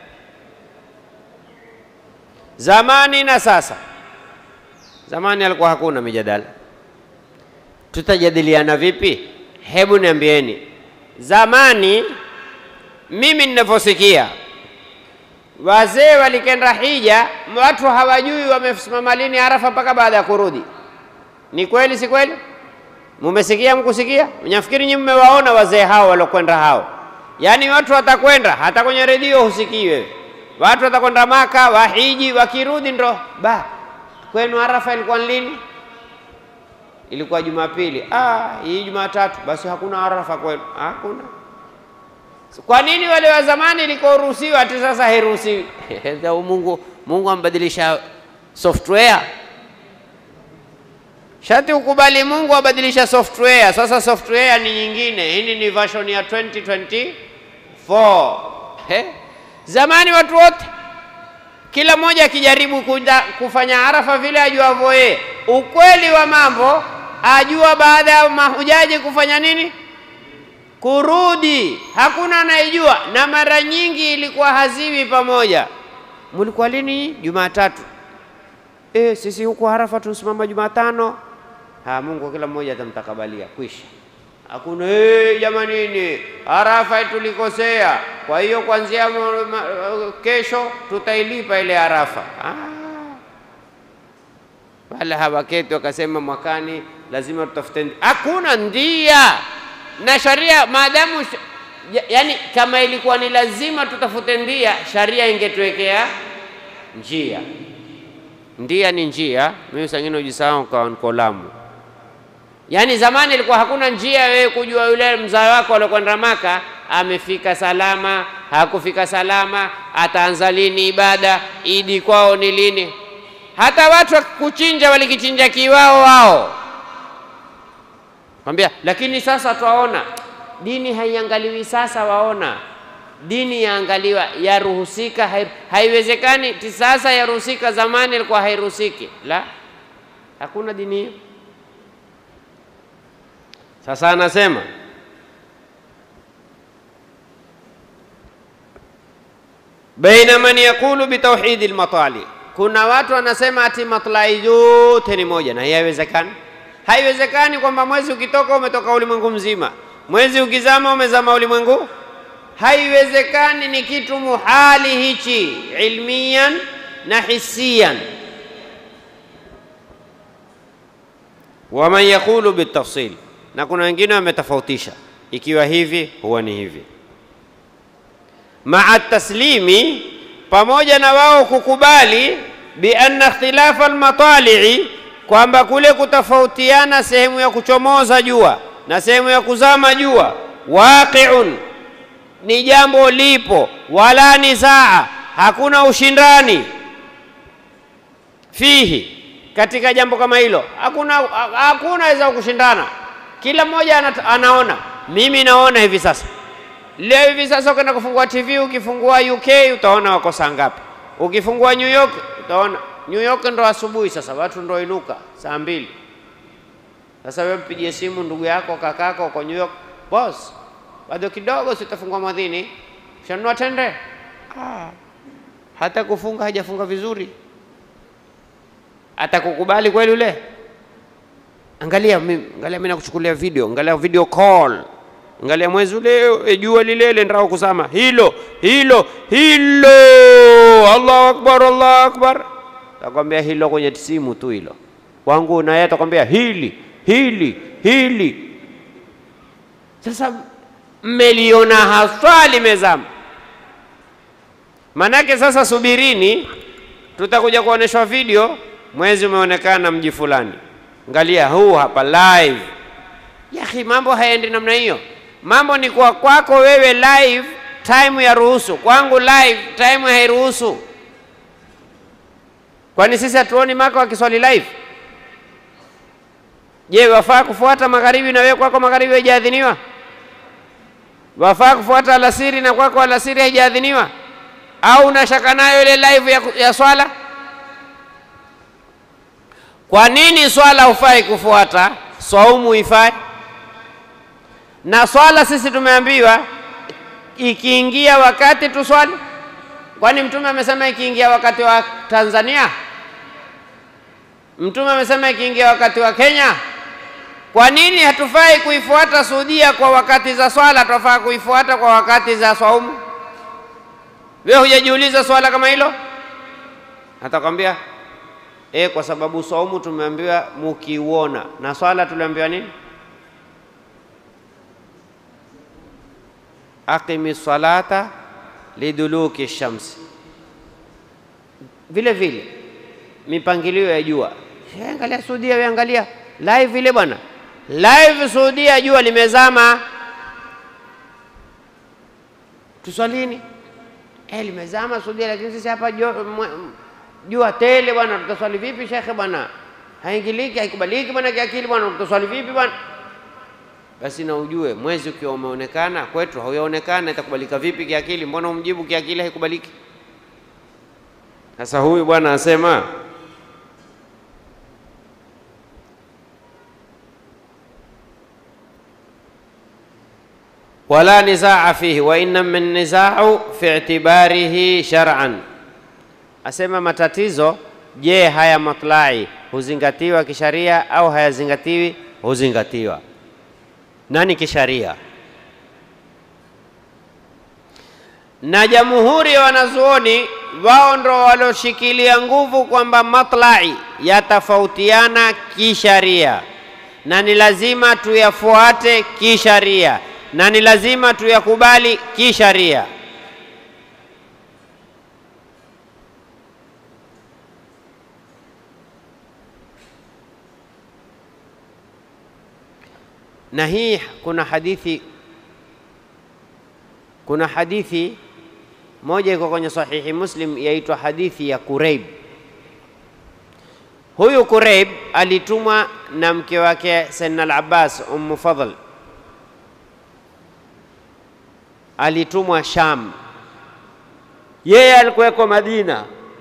zamani na sasa. Zamani alikuwa hakuna mijadala, tutajadiliana vipi? Hebu niambieni, zamani mimi ninavyosikia, wazee walikenda hija, watu hawajui wamesimama lini Arafa mpaka baada ya kurudi. Ni kweli, si kweli? Mumesikia mkusikia? Mnafikiri nyinyi mmewaona wazee hao walokwenda hao? Yaani watu watakwenda hata kwenye redio husikii wewe. Watu watakwenda Maka, wahiji, wakirudi ndo ba kwenu Arafa ilikuwa lini? ilikuwa Jumapili. Ah, hii Jumatatu basi hakuna Arafa kwenu? Hakuna. Kwa nini wale wa zamani ilikuwa ruhusiwa ati sasa hairuhusiwi? Mungu, Mungu ambadilisha software Shati ukubali Mungu abadilisha software. Sasa software ni nyingine, hii ni version ya 2024. He? Zamani watu wote kila mmoja akijaribu kuja kufanya Arafa vile ajuavyo yeye. Ukweli wa mambo ajua baada ya mahujaji kufanya nini? Kurudi. Hakuna anayejua, na mara nyingi ilikuwa haziwi pamoja. Mulikuwa lini? Jumatatu. E, sisi huku Arafa tusimama Jumatano. Ha, Mungu kila mmoja atamtakabalia kwisha. Hakuna hey, jamanini, Arafa tulikosea, kwa hiyo kuanzia kesho tutailipa ile Arafa. Ah. Wala hawaketi wakasema mwakani lazima tutafute. Hakuna ndia na sharia maadamu ya, yani kama ilikuwa ni lazima tutafute ndia, sharia ingetuwekea njia. Ndia ni njia, mimi sangine ujisahau kwa Lamu. Yaani zamani ilikuwa hakuna njia wewe kujua yule mzao wako alikwenda Maka amefika salama, hakufika salama, ataanza lini ibada, idi kwao ni lini. Hata watu wa kuchinja walikichinja kiwao wao, kwambia. Lakini sasa twaona dini haiangaliwi sasa, waona dini yaangaliwa, yaruhusika, hai, haiwezekani ti sasa yaruhusika, zamani ilikuwa hairuhusiki. La, hakuna dini hiyo. Sasa anasema baina man yaqulu bitauhidi lmatali, kuna watu wanasema ati matlai yote ni moja, na hii haiwezekani. Haiwezekani kwamba mwezi ukitoka umetoka ulimwengu mzima, mwezi ukizama umezama ulimwengu. Haiwezekani, ni kitu muhali hichi, ilmiyan na hisiyan. Waman yaqulu bitafsil na kuna wengine wametofautisha, ikiwa hivi huwa ni hivi. Maa taslimi, pamoja na wao kukubali, bi anna ikhtilafa almatalii, kwamba kule kutofautiana sehemu ya kuchomoza jua na sehemu ya kuzama jua, waqiun, ni jambo lipo, wala nizaa, hakuna ushindani fihi, katika jambo kama hilo, hakuna hakuna weza kushindana kila mmoja anaona. Mimi naona hivi sasa, leo hivi sasa, ukienda kufungua TV, ukifungua UK utaona wako saa ngapi, ukifungua New York utaona New York ndo asubuhi sasa, watu ndo inuka saa mbili. Sasa wewe mpigie simu ndugu yako kakako uko New York, boss, bado kidogo sitafungua mwadhini, shanunua tende. Ah, hata kufunga hajafunga vizuri, atakukubali kweli ule Angalia mimi, angalia mimi nakuchukulia video, angalia video call, angalia mwezi ule, jua lile lendrao kuzama, hilo hilo hilo, Allahu akbar, Allahu akbar. Takwambia hilo kwenye simu tu hilo, kwangu na yeye atakwambia hili hili hili. Sasa mmeliona haswa limezama, manake sasa subirini, tutakuja kuoneshwa video, mwezi umeonekana mji fulani Angalia huu hapa live. Yahi, mambo hayaendi namna hiyo. Mambo ni kwa kwako wewe live, time ya ruhusu. Kwangu live, time hairuhusu. Kwani sisi hatuoni Maka wakiswali live? Je, wafaa kufuata magharibi na wewe kwako magharibi haijaadhiniwa? Wafaa kufuata alasiri na kwako alasiri haijaadhiniwa? Au unashaka nayo ile live ya, ya swala? Kwa nini swala hufai kufuata, saumu ifai? Na swala sisi tumeambiwa ikiingia wakati tuswali. Kwani Mtume amesema ikiingia wakati wa Tanzania? Mtume amesema ikiingia wakati wa Kenya? Kwa nini hatufai kuifuata Saudia kwa wakati za swala, tunafaa kuifuata kwa wakati za saumu? Wewe hujajiuliza swala kama hilo? Atakwambia E, kwa sababu saumu tumeambiwa mukiuona, na swala tuliambiwa nini? Aqimi salata liduluki shamsi. Vile vile mipangilio ya jua, angalia Saudia, we angalia live ile bwana, live Saudia, jua limezama, tuswalini. Eh, limezama Saudia, lakini sisi hapa jua, mwe- jua tele bwana, tutaswali vipi shekhe bwana? Haingiliki, haikubaliki bwana kiakili bwana, tutaswali vipi bwana? Basi na ujue mwezi ukiwa umeonekana kwetu hauyaonekana, itakubalika vipi kiakili? Mbona umjibu kiakili haikubaliki? Sasa huyu bwana asema wala nizaa fihi wa innama nizau fi i'tibarihi shar'an, asema matatizo, je, haya matlai huzingatiwa kisharia au hayazingatiwi? Huzingatiwa. Nani kisharia? na jamhuri ya wanazuoni wao ndo walioshikilia nguvu kwamba matlai yatafautiana kisharia na ni lazima tuyafuate kisharia na ni lazima tuyakubali kisharia. Na hii kuna hadithi kuna hadithi moja iko kwenye sahihi Muslim yaitwa hadithi ya Kureib. Huyu Kureib alitumwa na mke wake Sayyidina al-Abbas Ummu Fadl, alitumwa Sham, yeye alikuweko Madina.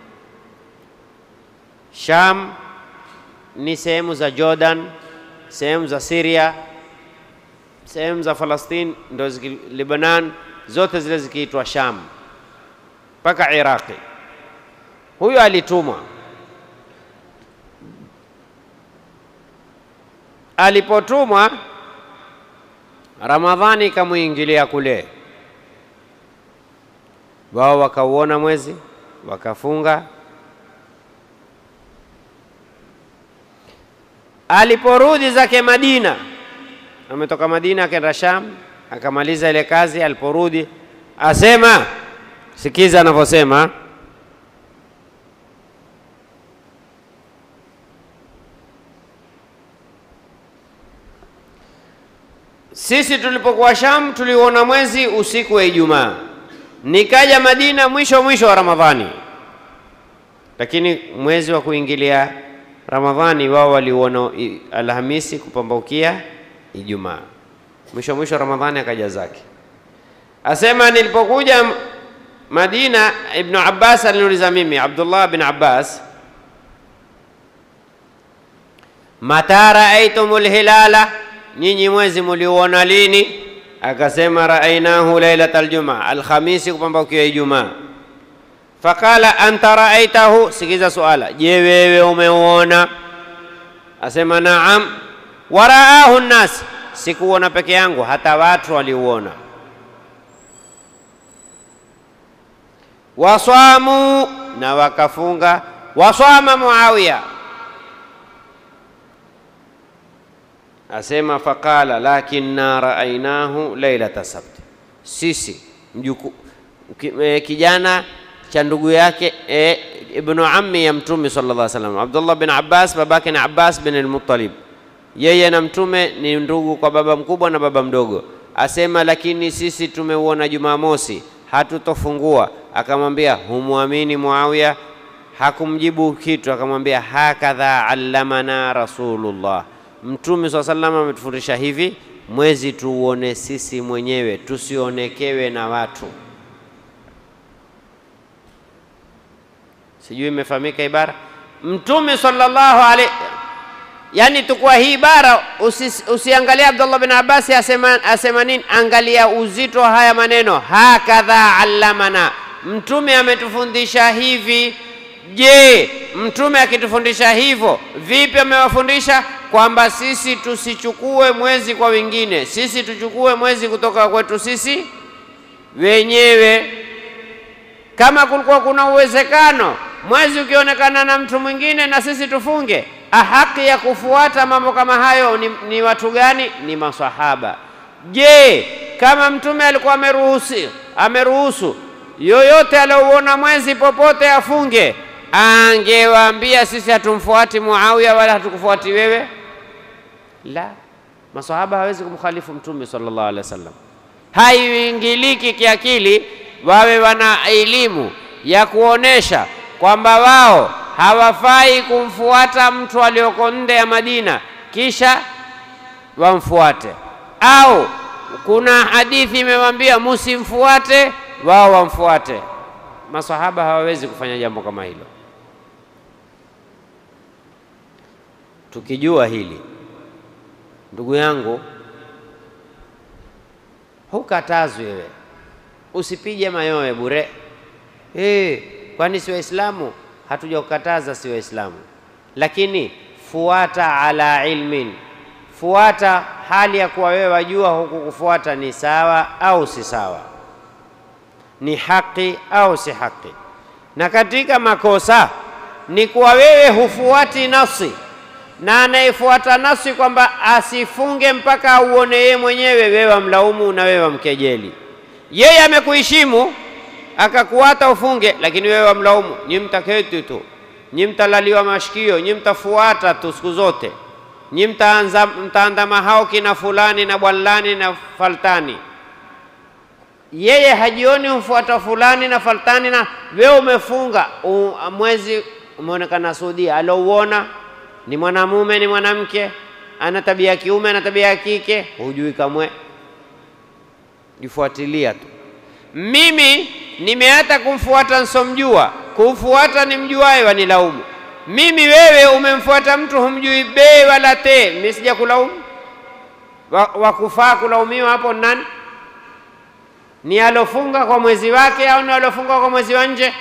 Sham ni sehemu za Jordan, sehemu za Syria, sehemu za Falastini, ndo ziki- Lebanon, zote zile zikiitwa Sham mpaka Iraqi. Huyu alitumwa. Alipotumwa, Ramadhani ikamwingilia kule, wao wakauona mwezi wakafunga. Aliporudi zake Madina, ametoka Madina akaenda Sham, akamaliza ile kazi. Aliporudi asema Sikiza anavyosema, sisi tulipokuwa Sham tuliuona mwezi usiku wa Ijumaa, nikaja Madina mwisho mwisho wa Ramadhani, lakini mwezi wa kuingilia Ramadhani wao waliuona i- Alhamisi kupambaukia Ijumaa, mwisho mwisho wa Ramadhani akaja zake. Asema nilipokuja Madina, Ibnu Abbas aliniuliza mimi, Abdullah bin Abbas, mata raaitumul hilala, nyinyi mwezi muliuona lini? Akasema raainahu lailatal jumaa, Alhamisi kupambaukia Ijumaa. Faqala anta raaitahu, sikiza suala, je, wewe umeuona? Asema naam. Waraahu nnas, sikuona peke yangu, hata watu waliuona. Waswamu, na wakafunga. Waswama Muawiya, asema faqala lakinna raainahu lailata sabti, sisi mjuku, ki, e, kijana cha ndugu yake e, ibnu ammi ya Mtume sallallahu alaihi wasallam, Abdullah bin Abbas, babake ni Abbas bin al-Muttalib. Yeye na Mtume ni ndugu kwa baba mkubwa na baba mdogo. Asema lakini sisi tumeuona Jumamosi, hatutofungua. Akamwambia humwamini Muawiya? Hakumjibu kitu, akamwambia hakadha allamana Rasulullah, Mtume swalla sallam ametufundisha hivi, mwezi tuuone sisi mwenyewe, tusionekewe na watu. Sijui imefahamika ibara. Mtume sallallahu alaihi yani, tukua hii ibara usi, usiangalia Abdullah bin Abbas asema, asema nini, angalia uzito wa haya maneno, hakadha allamana, mtume ametufundisha hivi. Je, mtume akitufundisha hivyo, vipi amewafundisha? Kwamba sisi tusichukue mwezi kwa wengine, sisi tuchukue mwezi kutoka kwetu sisi wenyewe. Kama kulikuwa kuna uwezekano mwezi ukionekana na mtu mwingine na sisi tufunge, haki ya kufuata mambo kama hayo ni, ni watu gani? Ni masahaba. Je, kama mtume alikuwa ameruhusu ameruhusu yoyote aliouona mwezi popote afunge, angewaambia sisi hatumfuati Muawiya wala hatukufuati wewe? La, masahaba hawezi kumkhalifu Mtume sallallahu alaihi wasallam. Haiingiliki kiakili wawe wana elimu ya kuonesha kwamba wao hawafai kumfuata mtu aliyoko nje ya Madina kisha wamfuate, au kuna hadithi imewambia musimfuate, wao wamfuate. Masahaba hawawezi kufanya jambo kama hilo. Tukijua hili, ndugu yangu, hukatazwi wewe, usipige mayowe bure. Hey, kwani si Waislamu? Hatujakukataza si Waislamu, lakini fuata ala ilmin, fuata hali ya kuwa wewe wajua huku kufuata ni sawa au si sawa, ni haki au si haki. Na katika makosa ni kuwa wewe hufuati nafsi na anayefuata nafsi kwamba asifunge mpaka auone yeye mwenyewe, wewe wamlaumu na wewe wamkejeli. Yeye amekuheshimu akakuata ufunge, lakini wewe wamlaumu, nyi mtaketi tu, nyi mtalaliwa mashikio, nyi mtafuata tu siku zote, nyi mtaanza mtaandama hao kina fulani na bwanlani na faltani. Yeye hajioni humfuata fulani na faltani, na wewe umefunga u, mwezi umeonekana Saudia, alouona ni mwanamume ni mwanamke, ana tabia ya kiume ana tabia ya kike, hujui kamwe, jifuatilia tu. Mimi nimeata kumfuata nsomjua, kumfuata ni mjuaye wanilaumu mimi. Wewe umemfuata mtu humjui bei wala te, mimi sija kulaumu. Wakufaa wa kulaumiwa hapo nani? Ni alofunga kwa mwezi wake au ni alofunga kwa mwezi wa nje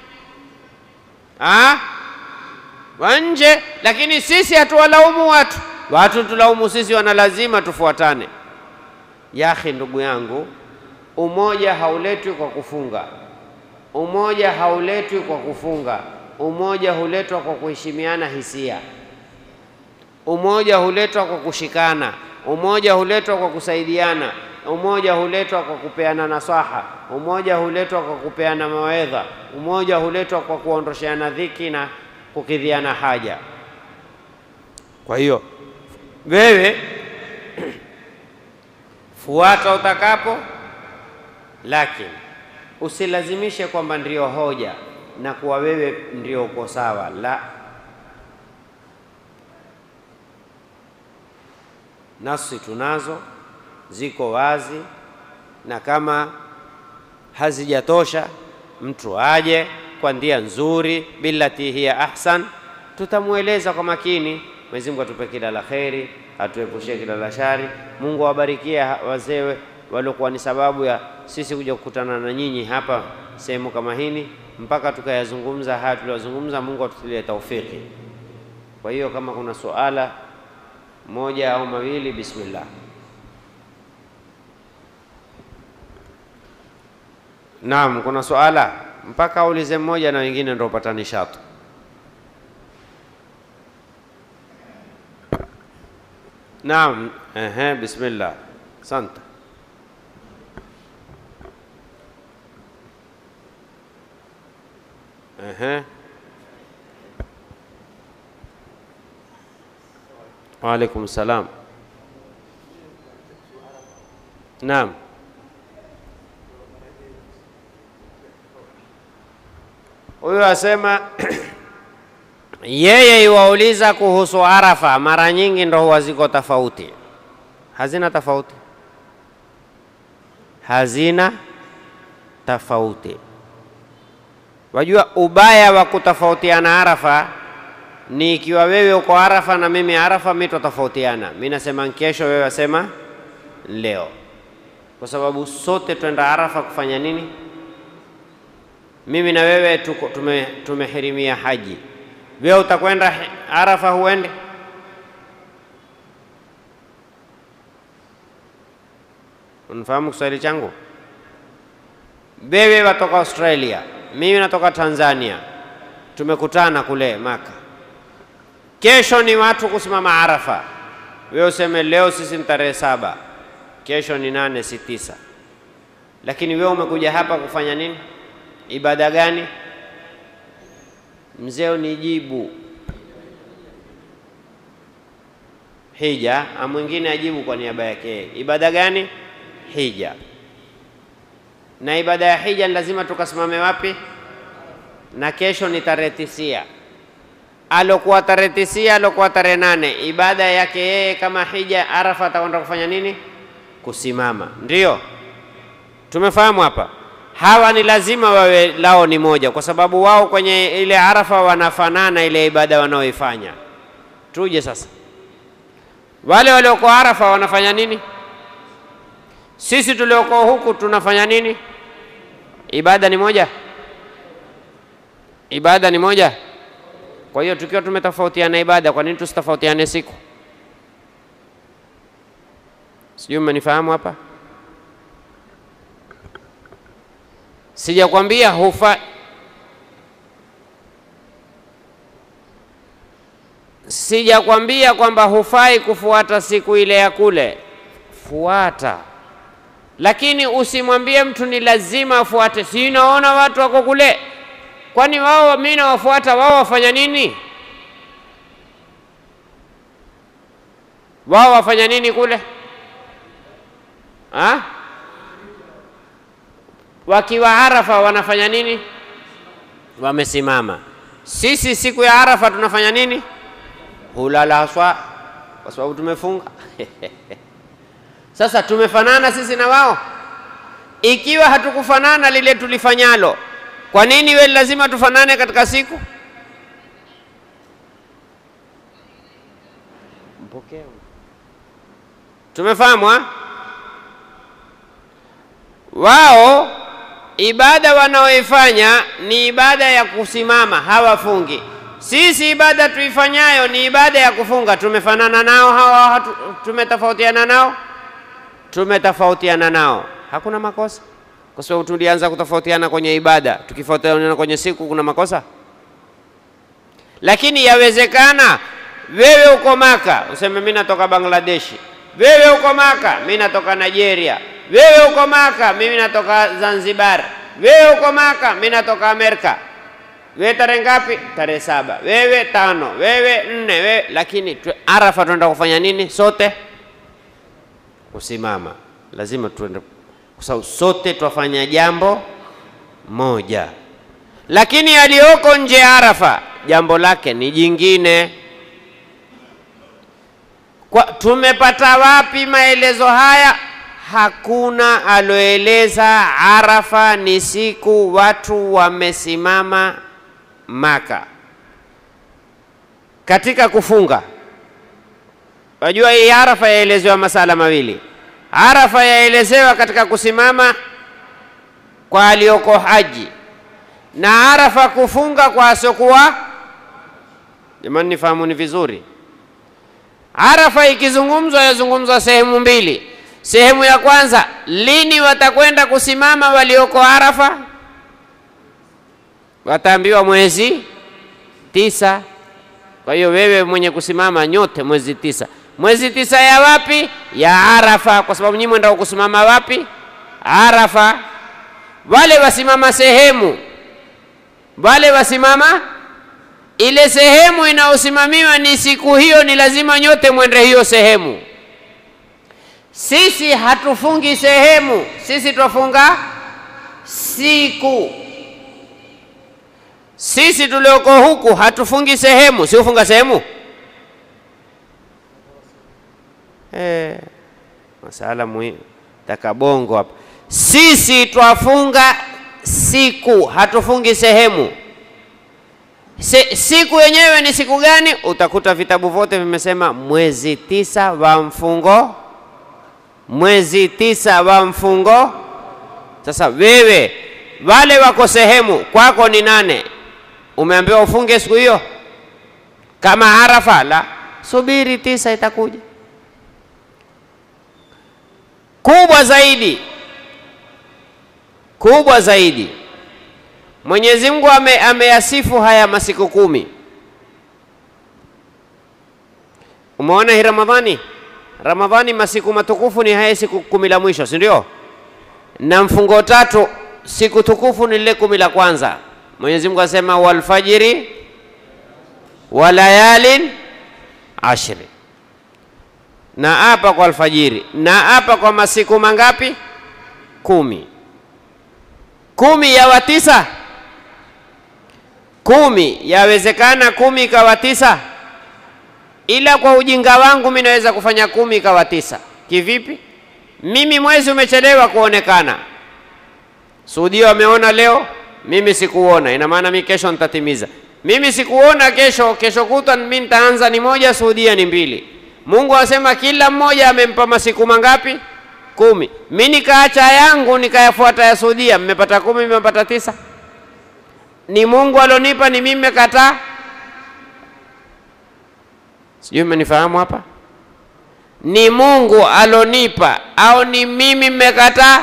ha? wa nje. Lakini sisi hatuwalaumu watu, watu tulaumu sisi, wana lazima tufuatane. Yahi, ndugu yangu, umoja hauletwi kwa kufunga, umoja hauletwi kwa kufunga, umoja huletwa kwa kuheshimiana hisia, umoja huletwa kwa kushikana, umoja huletwa kwa kusaidiana, umoja huletwa kwa kupeana nasaha, umoja huletwa kwa kupeana mawaidha, umoja huletwa kwa kuondosheana dhiki na kukidhiana haja. Kwa hiyo wewe fuata utakapo, lakini usilazimishe kwamba ndio hoja na kuwa wewe ndio uko sawa. La, nafsi tunazo ziko wazi, na kama hazijatosha mtu aje kwa njia nzuri, billati hiya ahsan, tutamweleza kwa makini. Mwenyezi Mungu atupe kila la kheri, atuepushie kila la shari. Mungu awabarikie wazee waliokuwa ni sababu ya sisi kuja kukutana na nyinyi hapa sehemu kama hini, mpaka tukayazungumza haya tuliyozungumza. Mungu atutilie taufiki. Kwa hiyo kama kuna suala moja au mawili, bismillah. Naam, kuna suala mpaka aulize mmoja na wengine ndio upata nishati. Naam, ehe, bismillah. Asante. Ehe. Wa alaikum salam. Naam. Huyu asema yeye iwauliza kuhusu Arafa, mara nyingi ndo huwa ziko tofauti. Hazina tofauti, hazina tofauti. Wajua ubaya wa kutofautiana Arafa ni ikiwa wewe uko Arafa na mimi Arafa, mi twatofautiana. Mi nasema kesho, wewe wasema leo, kwa sababu sote twenda Arafa kufanya nini? Mimi na wewe tuko tume, tumehirimia haji. Wewe utakwenda Arafa, huende? Unafahamu Kiswahili changu? Wewe watoka Australia, mimi natoka Tanzania, tumekutana kule Maka. Kesho ni watu kusimama Arafa, wewe useme leo sisi ni tarehe saba, kesho ni nane, si tisa, lakini wewe umekuja hapa kufanya nini? Ibada gani? Mzee, unijibu hija, na mwingine ajibu kwa niaba yake. Ibada gani? Hija. Na ibada ya hija ni lazima tukasimame wapi? Na kesho ni tarehe tisia, alokuwa tarehe tisia, alokuwa tarehe nane, ibada yake yeye kama hija Arafa atakwenda kufanya nini? Kusimama. Ndio tumefahamu hapa. Hawa ni lazima wawe lao ni moja, kwa sababu wao kwenye ile Arafa wanafanana ile ibada wanaoifanya. Tuje sasa, wale walioko Arafa wanafanya nini? Sisi tulioko huku tunafanya nini? Ibada ni moja, ibada ni moja. Kwa hiyo tukiwa tumetofautiana ibada, kwa nini tusitofautiane siku? Sijui mmenifahamu hapa. Sijakwambia hufa sijakwambia kwamba hufai kufuata siku ile ya kule, fuata, lakini usimwambie mtu ni lazima afuate. Si naona watu wako kule, kwani wao mimi nawafuata wao wafanya nini? Wao wafanya nini kule ha? Wakiwa Arafa wanafanya nini? Wamesimama. Sisi siku ya Arafa tunafanya nini? Hulala haswa, kwa sababu tumefunga. Sasa tumefanana sisi na wao? Ikiwa hatukufanana lile tulifanyalo, kwa nini we lazima tufanane katika siku? Mpokea. Tumefahamu ha? Wao ibada wanaoifanya ni ibada ya kusimama, hawafungi. Sisi ibada tuifanyayo ni ibada ya kufunga. Tumefanana nao hawa? hatu- Tumetofautiana nao? Tumetofautiana nao, hakuna makosa, kwa sababu tulianza kutofautiana kwenye ibada. Tukifautiana kwenye siku, kuna makosa? Lakini yawezekana wewe uko Maka useme mimi natoka Bangladeshi, wewe uko Maka mimi natoka Nigeria, wewe uko Maka mimi natoka Zanzibar, wewe uko Maka mimi natoka Amerika. Wewe tarehe ngapi? Tarehe saba. Wewe tano, wewe nne, wewe lakini tu, Arafa tunaenda kufanya nini sote? Kusimama. Lazima tuende, kwa sababu sote twafanya jambo moja, lakini aliyoko nje ya Arafa jambo lake ni jingine. Kwa, tumepata wapi maelezo haya? Hakuna aloeleza Arafa ni siku watu wamesimama Maka katika kufunga. Wajua hii Arafa yaelezewa masala mawili. Arafa yaelezewa katika kusimama kwa alioko haji na Arafa kufunga kwa asiokuwa. Jamani, nifahamuni vizuri. Arafa ikizungumzwa yazungumzwa sehemu mbili. Sehemu ya kwanza, lini watakwenda kusimama walioko Arafa? Wataambiwa mwezi tisa. Kwa hiyo wewe mwenye kusimama nyote mwezi tisa. Mwezi tisa ya wapi? Ya Arafa, kwa sababu nyinyi mwenda kusimama wapi? Arafa. Wale wasimama sehemu, wale wasimama ile sehemu inayosimamiwa ni siku hiyo, ni lazima nyote mwende hiyo sehemu. Sisi hatufungi sehemu, sisi twafunga siku. Sisi tulioko huku hatufungi sehemu, si ufunga sehemu eh, masala muhimu takabongo hapa. Sisi twafunga siku, hatufungi sehemu. Se, siku yenyewe ni siku gani? Utakuta vitabu vyote vimesema mwezi tisa wa mfungo, mwezi tisa wa mfungo. Sasa wewe, wale wako sehemu kwako ni nane, umeambiwa ufunge siku hiyo kama Arafa? La, subiri tisa itakuja. Kubwa zaidi, kubwa zaidi Mwenyezi Mungu ame, ameyasifu haya masiku kumi. Umeona hii Ramadhani, Ramadhani masiku matukufu ni haya siku kumi la mwisho, si ndio? Na mfungo tatu siku tukufu ni lile kumi la kwanza. Mwenyezi Mungu asema walfajiri wa layalin ashri. na apa kwa alfajiri, na apa kwa masiku mangapi? Kumi. Kumi yawa tisa? Kumi yawezekana kumi ikawa tisa? Ila kwa ujinga wangu mimi naweza kufanya kumi ikawa tisa. Kivipi? Mimi mwezi umechelewa kuonekana, Saudia wameona leo, mimi sikuona. Ina maana mimi kesho nitatimiza. Mimi sikuona kesho, kesho kutwa mimi nitaanza ni moja, Saudia ni mbili. Mungu asema kila mmoja amempa masiku mangapi? Kumi. Mimi nikaacha yangu nikayafuata ya Saudia, mmepata kumi, mmepata tisa. Ni Mungu alonipa, ni mimi nimekataa? Sijui mmenifahamu hapa? Ni Mungu alonipa au ni mimi mmekataa?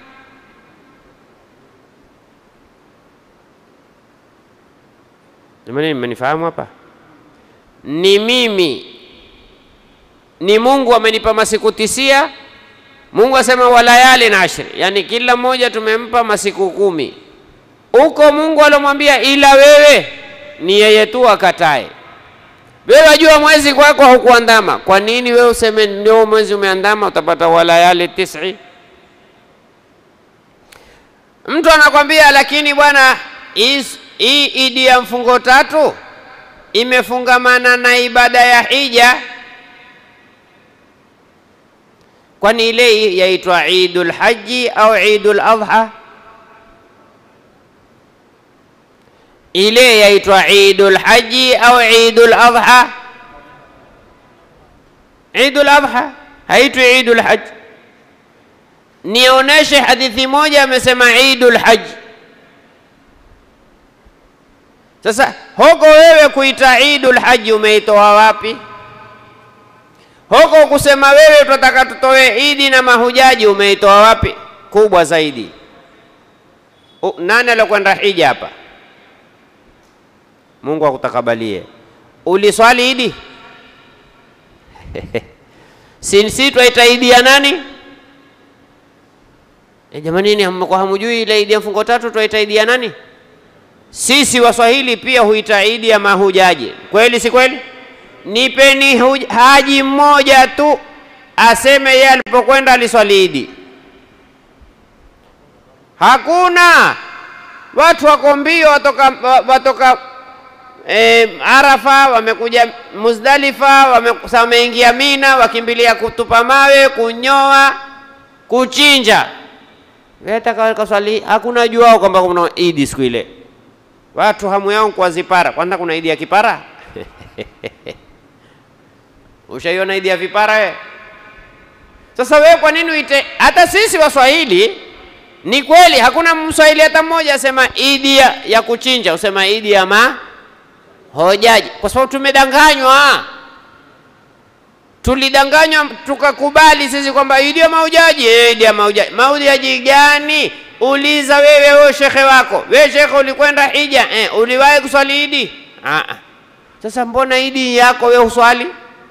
Jamani, mmenifahamu hapa? Ni mimi, ni Mungu amenipa masiku tisia. Mungu asema walayali na ashri, yani kila mmoja tumempa masiku kumi. Huko Mungu alomwambia, ila wewe ni yeye tu akatae. Wewe wajua mwezi kwako haukuandama, kwa nini wewe useme ndio mwezi umeandama? Utapata walayali tisi. Mtu anakwambia lakini bwana, hii idi ya mfungo tatu imefungamana na ibada ya hija, kwani ile yaitwa idul haji au idul adha? Ile yaitwa idul haji au idul adha? Idul adha haitwi idul haji. Nionyeshe hadithi moja amesema idul haji. Sasa huko wewe kuita idul haji umeitoa wapi? Huko kusema wewe tunataka tutoe idi na mahujaji umeitoa wapi? Kubwa zaidi, U, nani alikwenda hija hapa? Mungu akutakabalie. Uliswali idi? si twaita idi ya nani? E, jamanini, hamkuwa hamujui ile idi ya mfungo tatu twaita idi ya nani? Sisi Waswahili pia huita idi ya mahujaji. Kweli si kweli? Nipeni haji mmoja tu aseme yeye alipokwenda aliswali idi. Hakuna. Watu wako mbio, watoka, watoka e, Arafa wamekuja Muzdalifa, wameingia Mina, wakimbilia kutupa mawe, kunyoa, kuchinja. Kaswali, hakuna juao kwamba kuna idi siku ile. Watu hamu yao kwa zipara. Kwanza kuna idi ya kipara ushaiona idi ya vipara we? Sasa wewe kwa nini uite? Hata sisi Waswahili ni kweli, hakuna Mswahili hata mmoja asema idi ya, ya kuchinja, usema idi ya mahojaji, kwa sababu tumedanganywa. Tulidanganywa tukakubali sisi kwamba idi ya mahujaji. E, idi ya mahujaji. Mahujaji gani? Uliza wewe, wewe shekhe wako, wewe shekhe, ulikwenda hija eh, uliwahi kuswali idi? Ah, sasa mbona idi yako wewe uswali?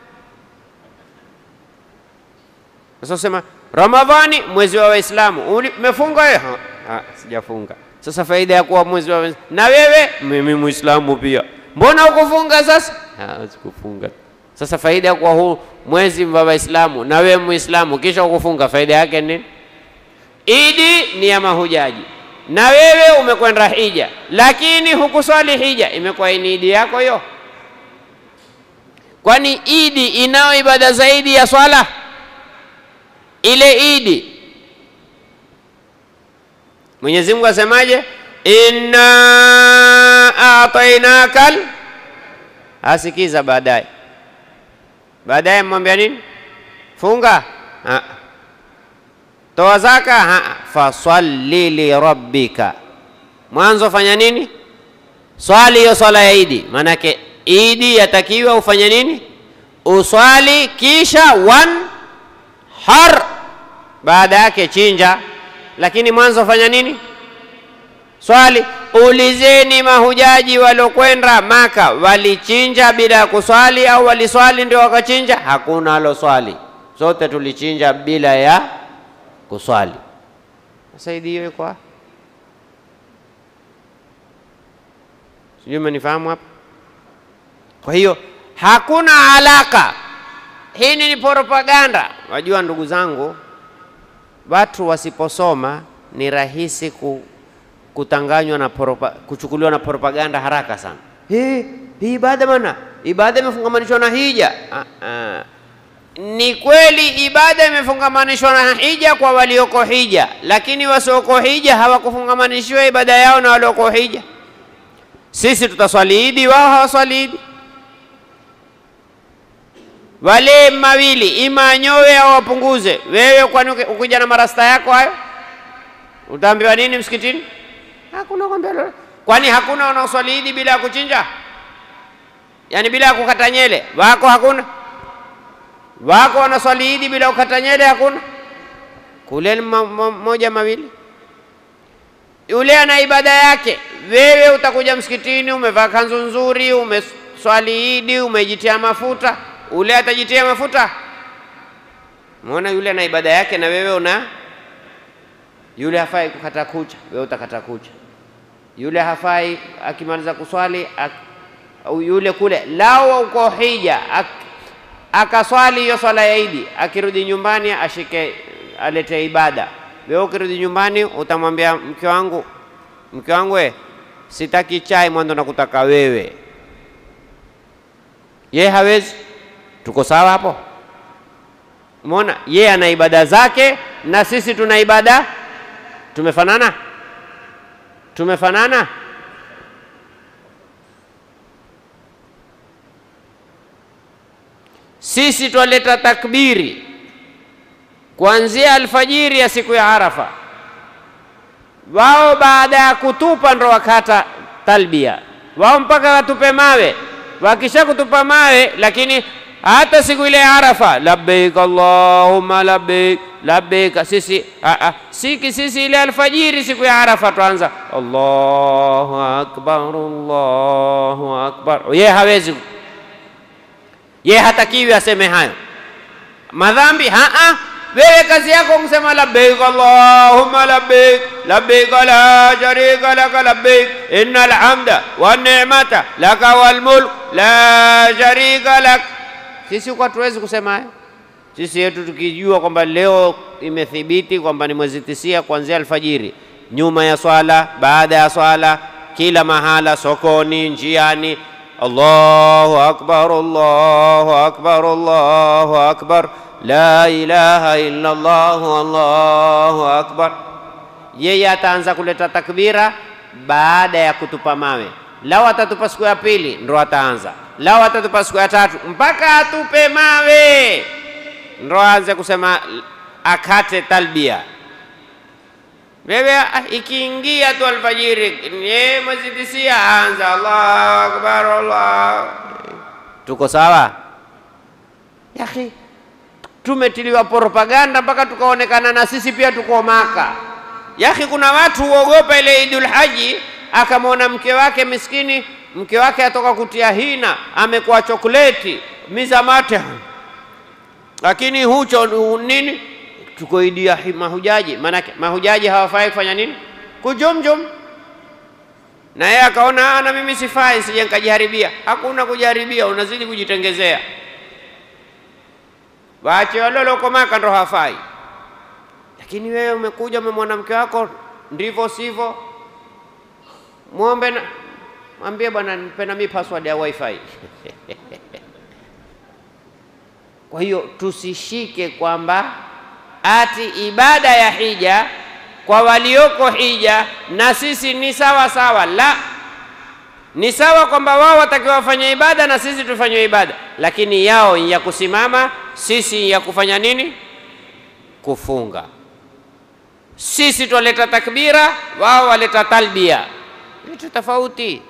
Sasa sema Ramadhani mwezi wa Waislamu, umefunga wewe? Ah, sijafunga. Sasa faida ya kuwa mwezi wa na wewe, mimi Muislamu pia, mbona ukufunga? Sasa ah, sikufunga. Sasa faida ya kuwa huu mwezi wa Waislamu na wewe Muislamu kisha ukufunga, faida yake nini? Idi ni ya mahujaji na wewe umekwenda hija, lakini hukuswali hija, imekuwa ni idi yako hiyo? Kwani idi inayo ibada zaidi ya swala? Ile idi Mwenyezi Mungu asemaje? inna atainakal, asikiza baadaye, baadaye mwambia nini? Funga ha. Toa zaka ha. Fasalli li rabbika, mwanzo fanya nini? Swali hiyo swala ya idi. Maanake idi yatakiwa ufanye nini? Uswali, kisha wan har, baada yake chinja. Lakini mwanzo fanya nini? Swali. Ulizeni mahujaji waliokwenda Maka, walichinja bila ya kuswali au waliswali ndio wakachinja? Hakuna aloswali, sote tulichinja bila ya kuswali. Sasa idi hiyo iko sijui umenifahamu hapa. Kwa hiyo hakuna alaka hii ni propaganda. Wajua ndugu zangu, watu wasiposoma ni rahisi ku, kutanganywa na propa, kuchukuliwa na propaganda haraka sana. Hii hii ibada bana, ibada imefungamanishwa na hija. Ah, ah. Ni kweli ibada imefungamanishwa na hija kwa walioko hija, lakini wasioko hija hawakufungamanishiwa ibada yao na walioko hija. Sisi tutaswali idi, wao hawaswali idi. Wale mawili ima anyowe au wapunguze. Wewe kwani uki- ukija na marasta yako hayo utaambiwa nini msikitini? Hakuna kwambia lolote. Kwani hakuna wanaoswali idi bila ya kuchinja, yaani bila ya kukata nyele? Wako hakuna? Wako wanaswali idi bila kukata nyele? Hakuna. Kule ni ma- ma- moja mawili yule ana ibada yake. Wewe utakuja msikitini, umevaa kanzu nzuri, umeswali idi, umejitia mafuta. Ule atajitia mafuta? Muona yule ana ibada yake, na wewe una yule hafai kukata kucha, wewe utakata kucha. Yule hafai akimaliza kuswali ak, au yule kule lao uko hija ak, akaswali hiyo swala ya idi, akirudi nyumbani ashike alete ibada. Wewe ukirudi nyumbani utamwambia mke wangu, mke wangu, we sitaki chai mwanzo, nakutaka wewe. Ye hawezi. Tuko sawa hapo? Umeona, ye ana ibada zake na sisi tuna ibada. Tumefanana? Tumefanana? Sisi twaleta takbiri kuanzia alfajiri ya siku ya Arafa. Wao baada ya kutupa ndo wakata talbia, wao mpaka watupe mawe. Wakisha kutupa mawe, lakini hata siku ile ya Arafa, labbaik allahumma labbaik labbaik, sisi a a siki sisi ile alfajiri siku ya Arafa twanza Allahu akbar Allahu akbar. Ye hawezi, ye hatakiwi aseme hayo madhambi haa. Wewe kazi yako kusema labbaik allahumma labbaik labbaik la sharika laka labbaik innal hamda wan ni'mata laka wal mulk la sharika lak. Sisi kwa tuwezi kusema hayo. Sisi yetu tukijua kwamba leo imethibiti kwamba ni mwezi tisia kuanzia alfajiri, nyuma ya swala, baada ya swala, kila mahala, sokoni, njiani, Allahu akbar, Allahu akbar, Allahu akbar, la ilaha illa Allah, Allahu akbar. Yeye ataanza kuleta takbira baada ya kutupa mawe. Lau atatupa siku ya pili ndo ataanza, lau atatupa siku ya tatu mpaka atupe mawe ndo aanze kusema akate talbia. Wewe ah, ikiingia tu alfajiri, ye mwezi tisia, anza Allahu akbar, Allah. Tuko sawa yakhi? Tumetiliwa propaganda mpaka tukaonekana na sisi pia tuko Maka. Yakhi, kuna watu huogopa ile Idul Haji, akamwona mke wake miskini, mke wake atoka kutia hina, amekuwa chokoleti mizamate lakini hucho hu- nini, tuko idi ya hi- mahujaji. Maanake mahujaji hawafai kufanya nini? Kujumjum. Na yeye akaona "Ah, na mimi sifai, sije nikajiharibia. Hakuna kujiharibia, unazidi kujitengezea. Waache wale walioko Maka ndo hawafai, lakini wewe umekuja umemwona mke wako ndivyo sivyo, mwombe na mwambie bwana, nipe na mimi password ya wifi Kwa hiyo tusishike kwamba ati ibada ya hija kwa walioko hija na sisi ni sawa sawa. La, ni sawa kwamba wao watakiwa wafanye ibada na sisi tufanye ibada, lakini yao ni ya kusimama, sisi ni ya kufanya nini? Kufunga. Sisi twaleta takbira, wao waleta talbia, vitu tofauti.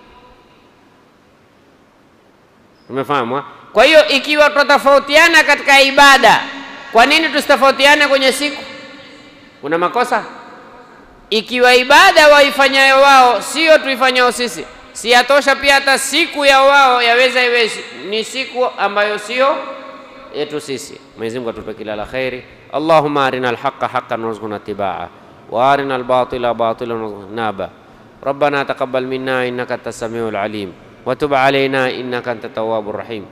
Umefahamu? ha? Kwa hiyo ikiwa tutatofautiana katika ibada, kwa nini tusitofautiane kwenye siku? Kuna makosa? Ikiwa ibada waifanyayo wao sio tuifanyayo sisi, si yatosha pia hata siku ya wao yaweza iwe si- ni siku ambayo sio yetu sisi. Mwenyezi Mungu atupe kila la kheri. Allahumma arina alhaqa haqqan warzuqna ittibaa wa arina albatila batilan warzuqna naba ربنا تقبل منا إنك أنت السميع العليم وتب علينا إنك أنت التواب الرحيم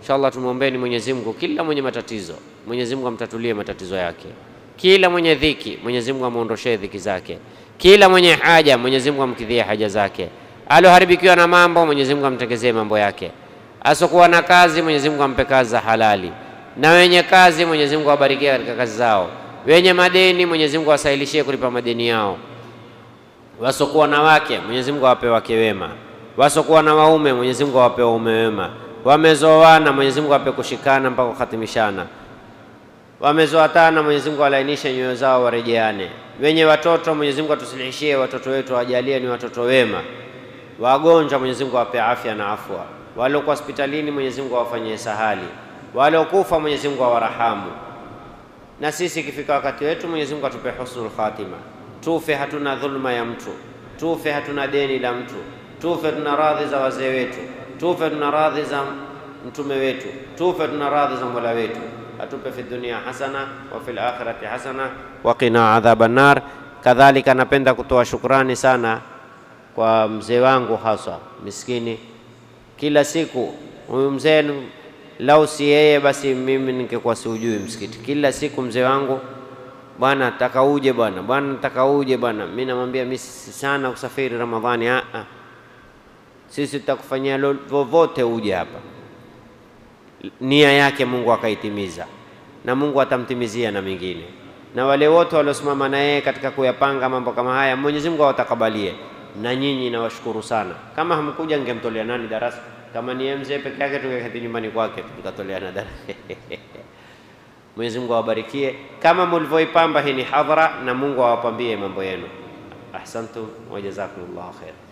Inshallah, tumwombeni Mwenyezi Mungu kila mwenye matatizo, Mwenyezi Mungu amtatulie matatizo yake. Kila mwenye dhiki, Mwenyezi Mungu amuondoshee dhiki zake. Kila mwenye haja, Mwenyezi Mungu amkidhie haja zake. Aloharibikiwa na mambo, Mwenyezi Mungu amtengezee mambo yake. Asokuwa na kazi, Mwenyezi Mungu ampe kazi za halali, na wenye kazi, Mwenyezi Mungu awabarikie katika kazi zao. Wenye madeni, Mwenyezi Mungu awasahilishie kulipa madeni yao. Wasokuwa na wake, Mwenyezi Mungu awape wake wema. Wasokuwa na waume, Mwenyezi Mungu awape waume wema. Wamezoana, Mwenyezi Mungu awape kushikana mpaka kuhatimishana. Wamezoatana, Mwenyezi Mungu alainishe nyoyo zao warejeane. Wenye watoto, Mwenyezi Mungu atusilihishie watoto wetu, awajalie ni watoto wema. Wagonjwa, Mwenyezi Mungu awape afya na afwa. Waliokuwa hospitalini, Mwenyezi Mungu awafanyie sahali. Waliokufa, Mwenyezi Mungu awarahamu. Na sisi ikifika wakati wetu, Mwenyezi Mungu atupe husnul khatima, tufe hatuna dhulma ya mtu, tufe hatuna deni la mtu, tufe tuna radhi za wazee wetu, tufe tuna radhi za mtume wetu, tufe tuna radhi za mola wetu. Atupe fi dunia hasana wa fil akhirati hasana wa qina adhaban nar. Kadhalika, napenda kutoa shukrani sana kwa mzee wangu haswa miskini, kila siku huyu mzee lau si yeye basi mimi ningekuwa siujui msikiti. Kila siku mzee wangu, bwana nataka uje bwana, bwana nataka uje bwana. Mimi namwambia mimi si sana kusafiri Ramadhani. Ah, ah, sisi tutakufanyia vovote uje hapa. Nia yake Mungu akaitimiza, na Mungu atamtimizia na mengine, na wale wote waliosimama na yeye katika kuyapanga mambo kama haya, Mwenyezi Mungu awatakabalie. Na nyinyi nawashukuru sana. Kama hamkuja ningemtolea nani darasa? Kama ni yeye mzee peke yake tungeketi nyumbani kwake tukatoleana darasa. Mwenyezi Mungu awabarikie kama mlivyoipamba hii ni hadhara, na Mungu awapambie mambo yenu. Ahsantum wa jazakumullahu khair.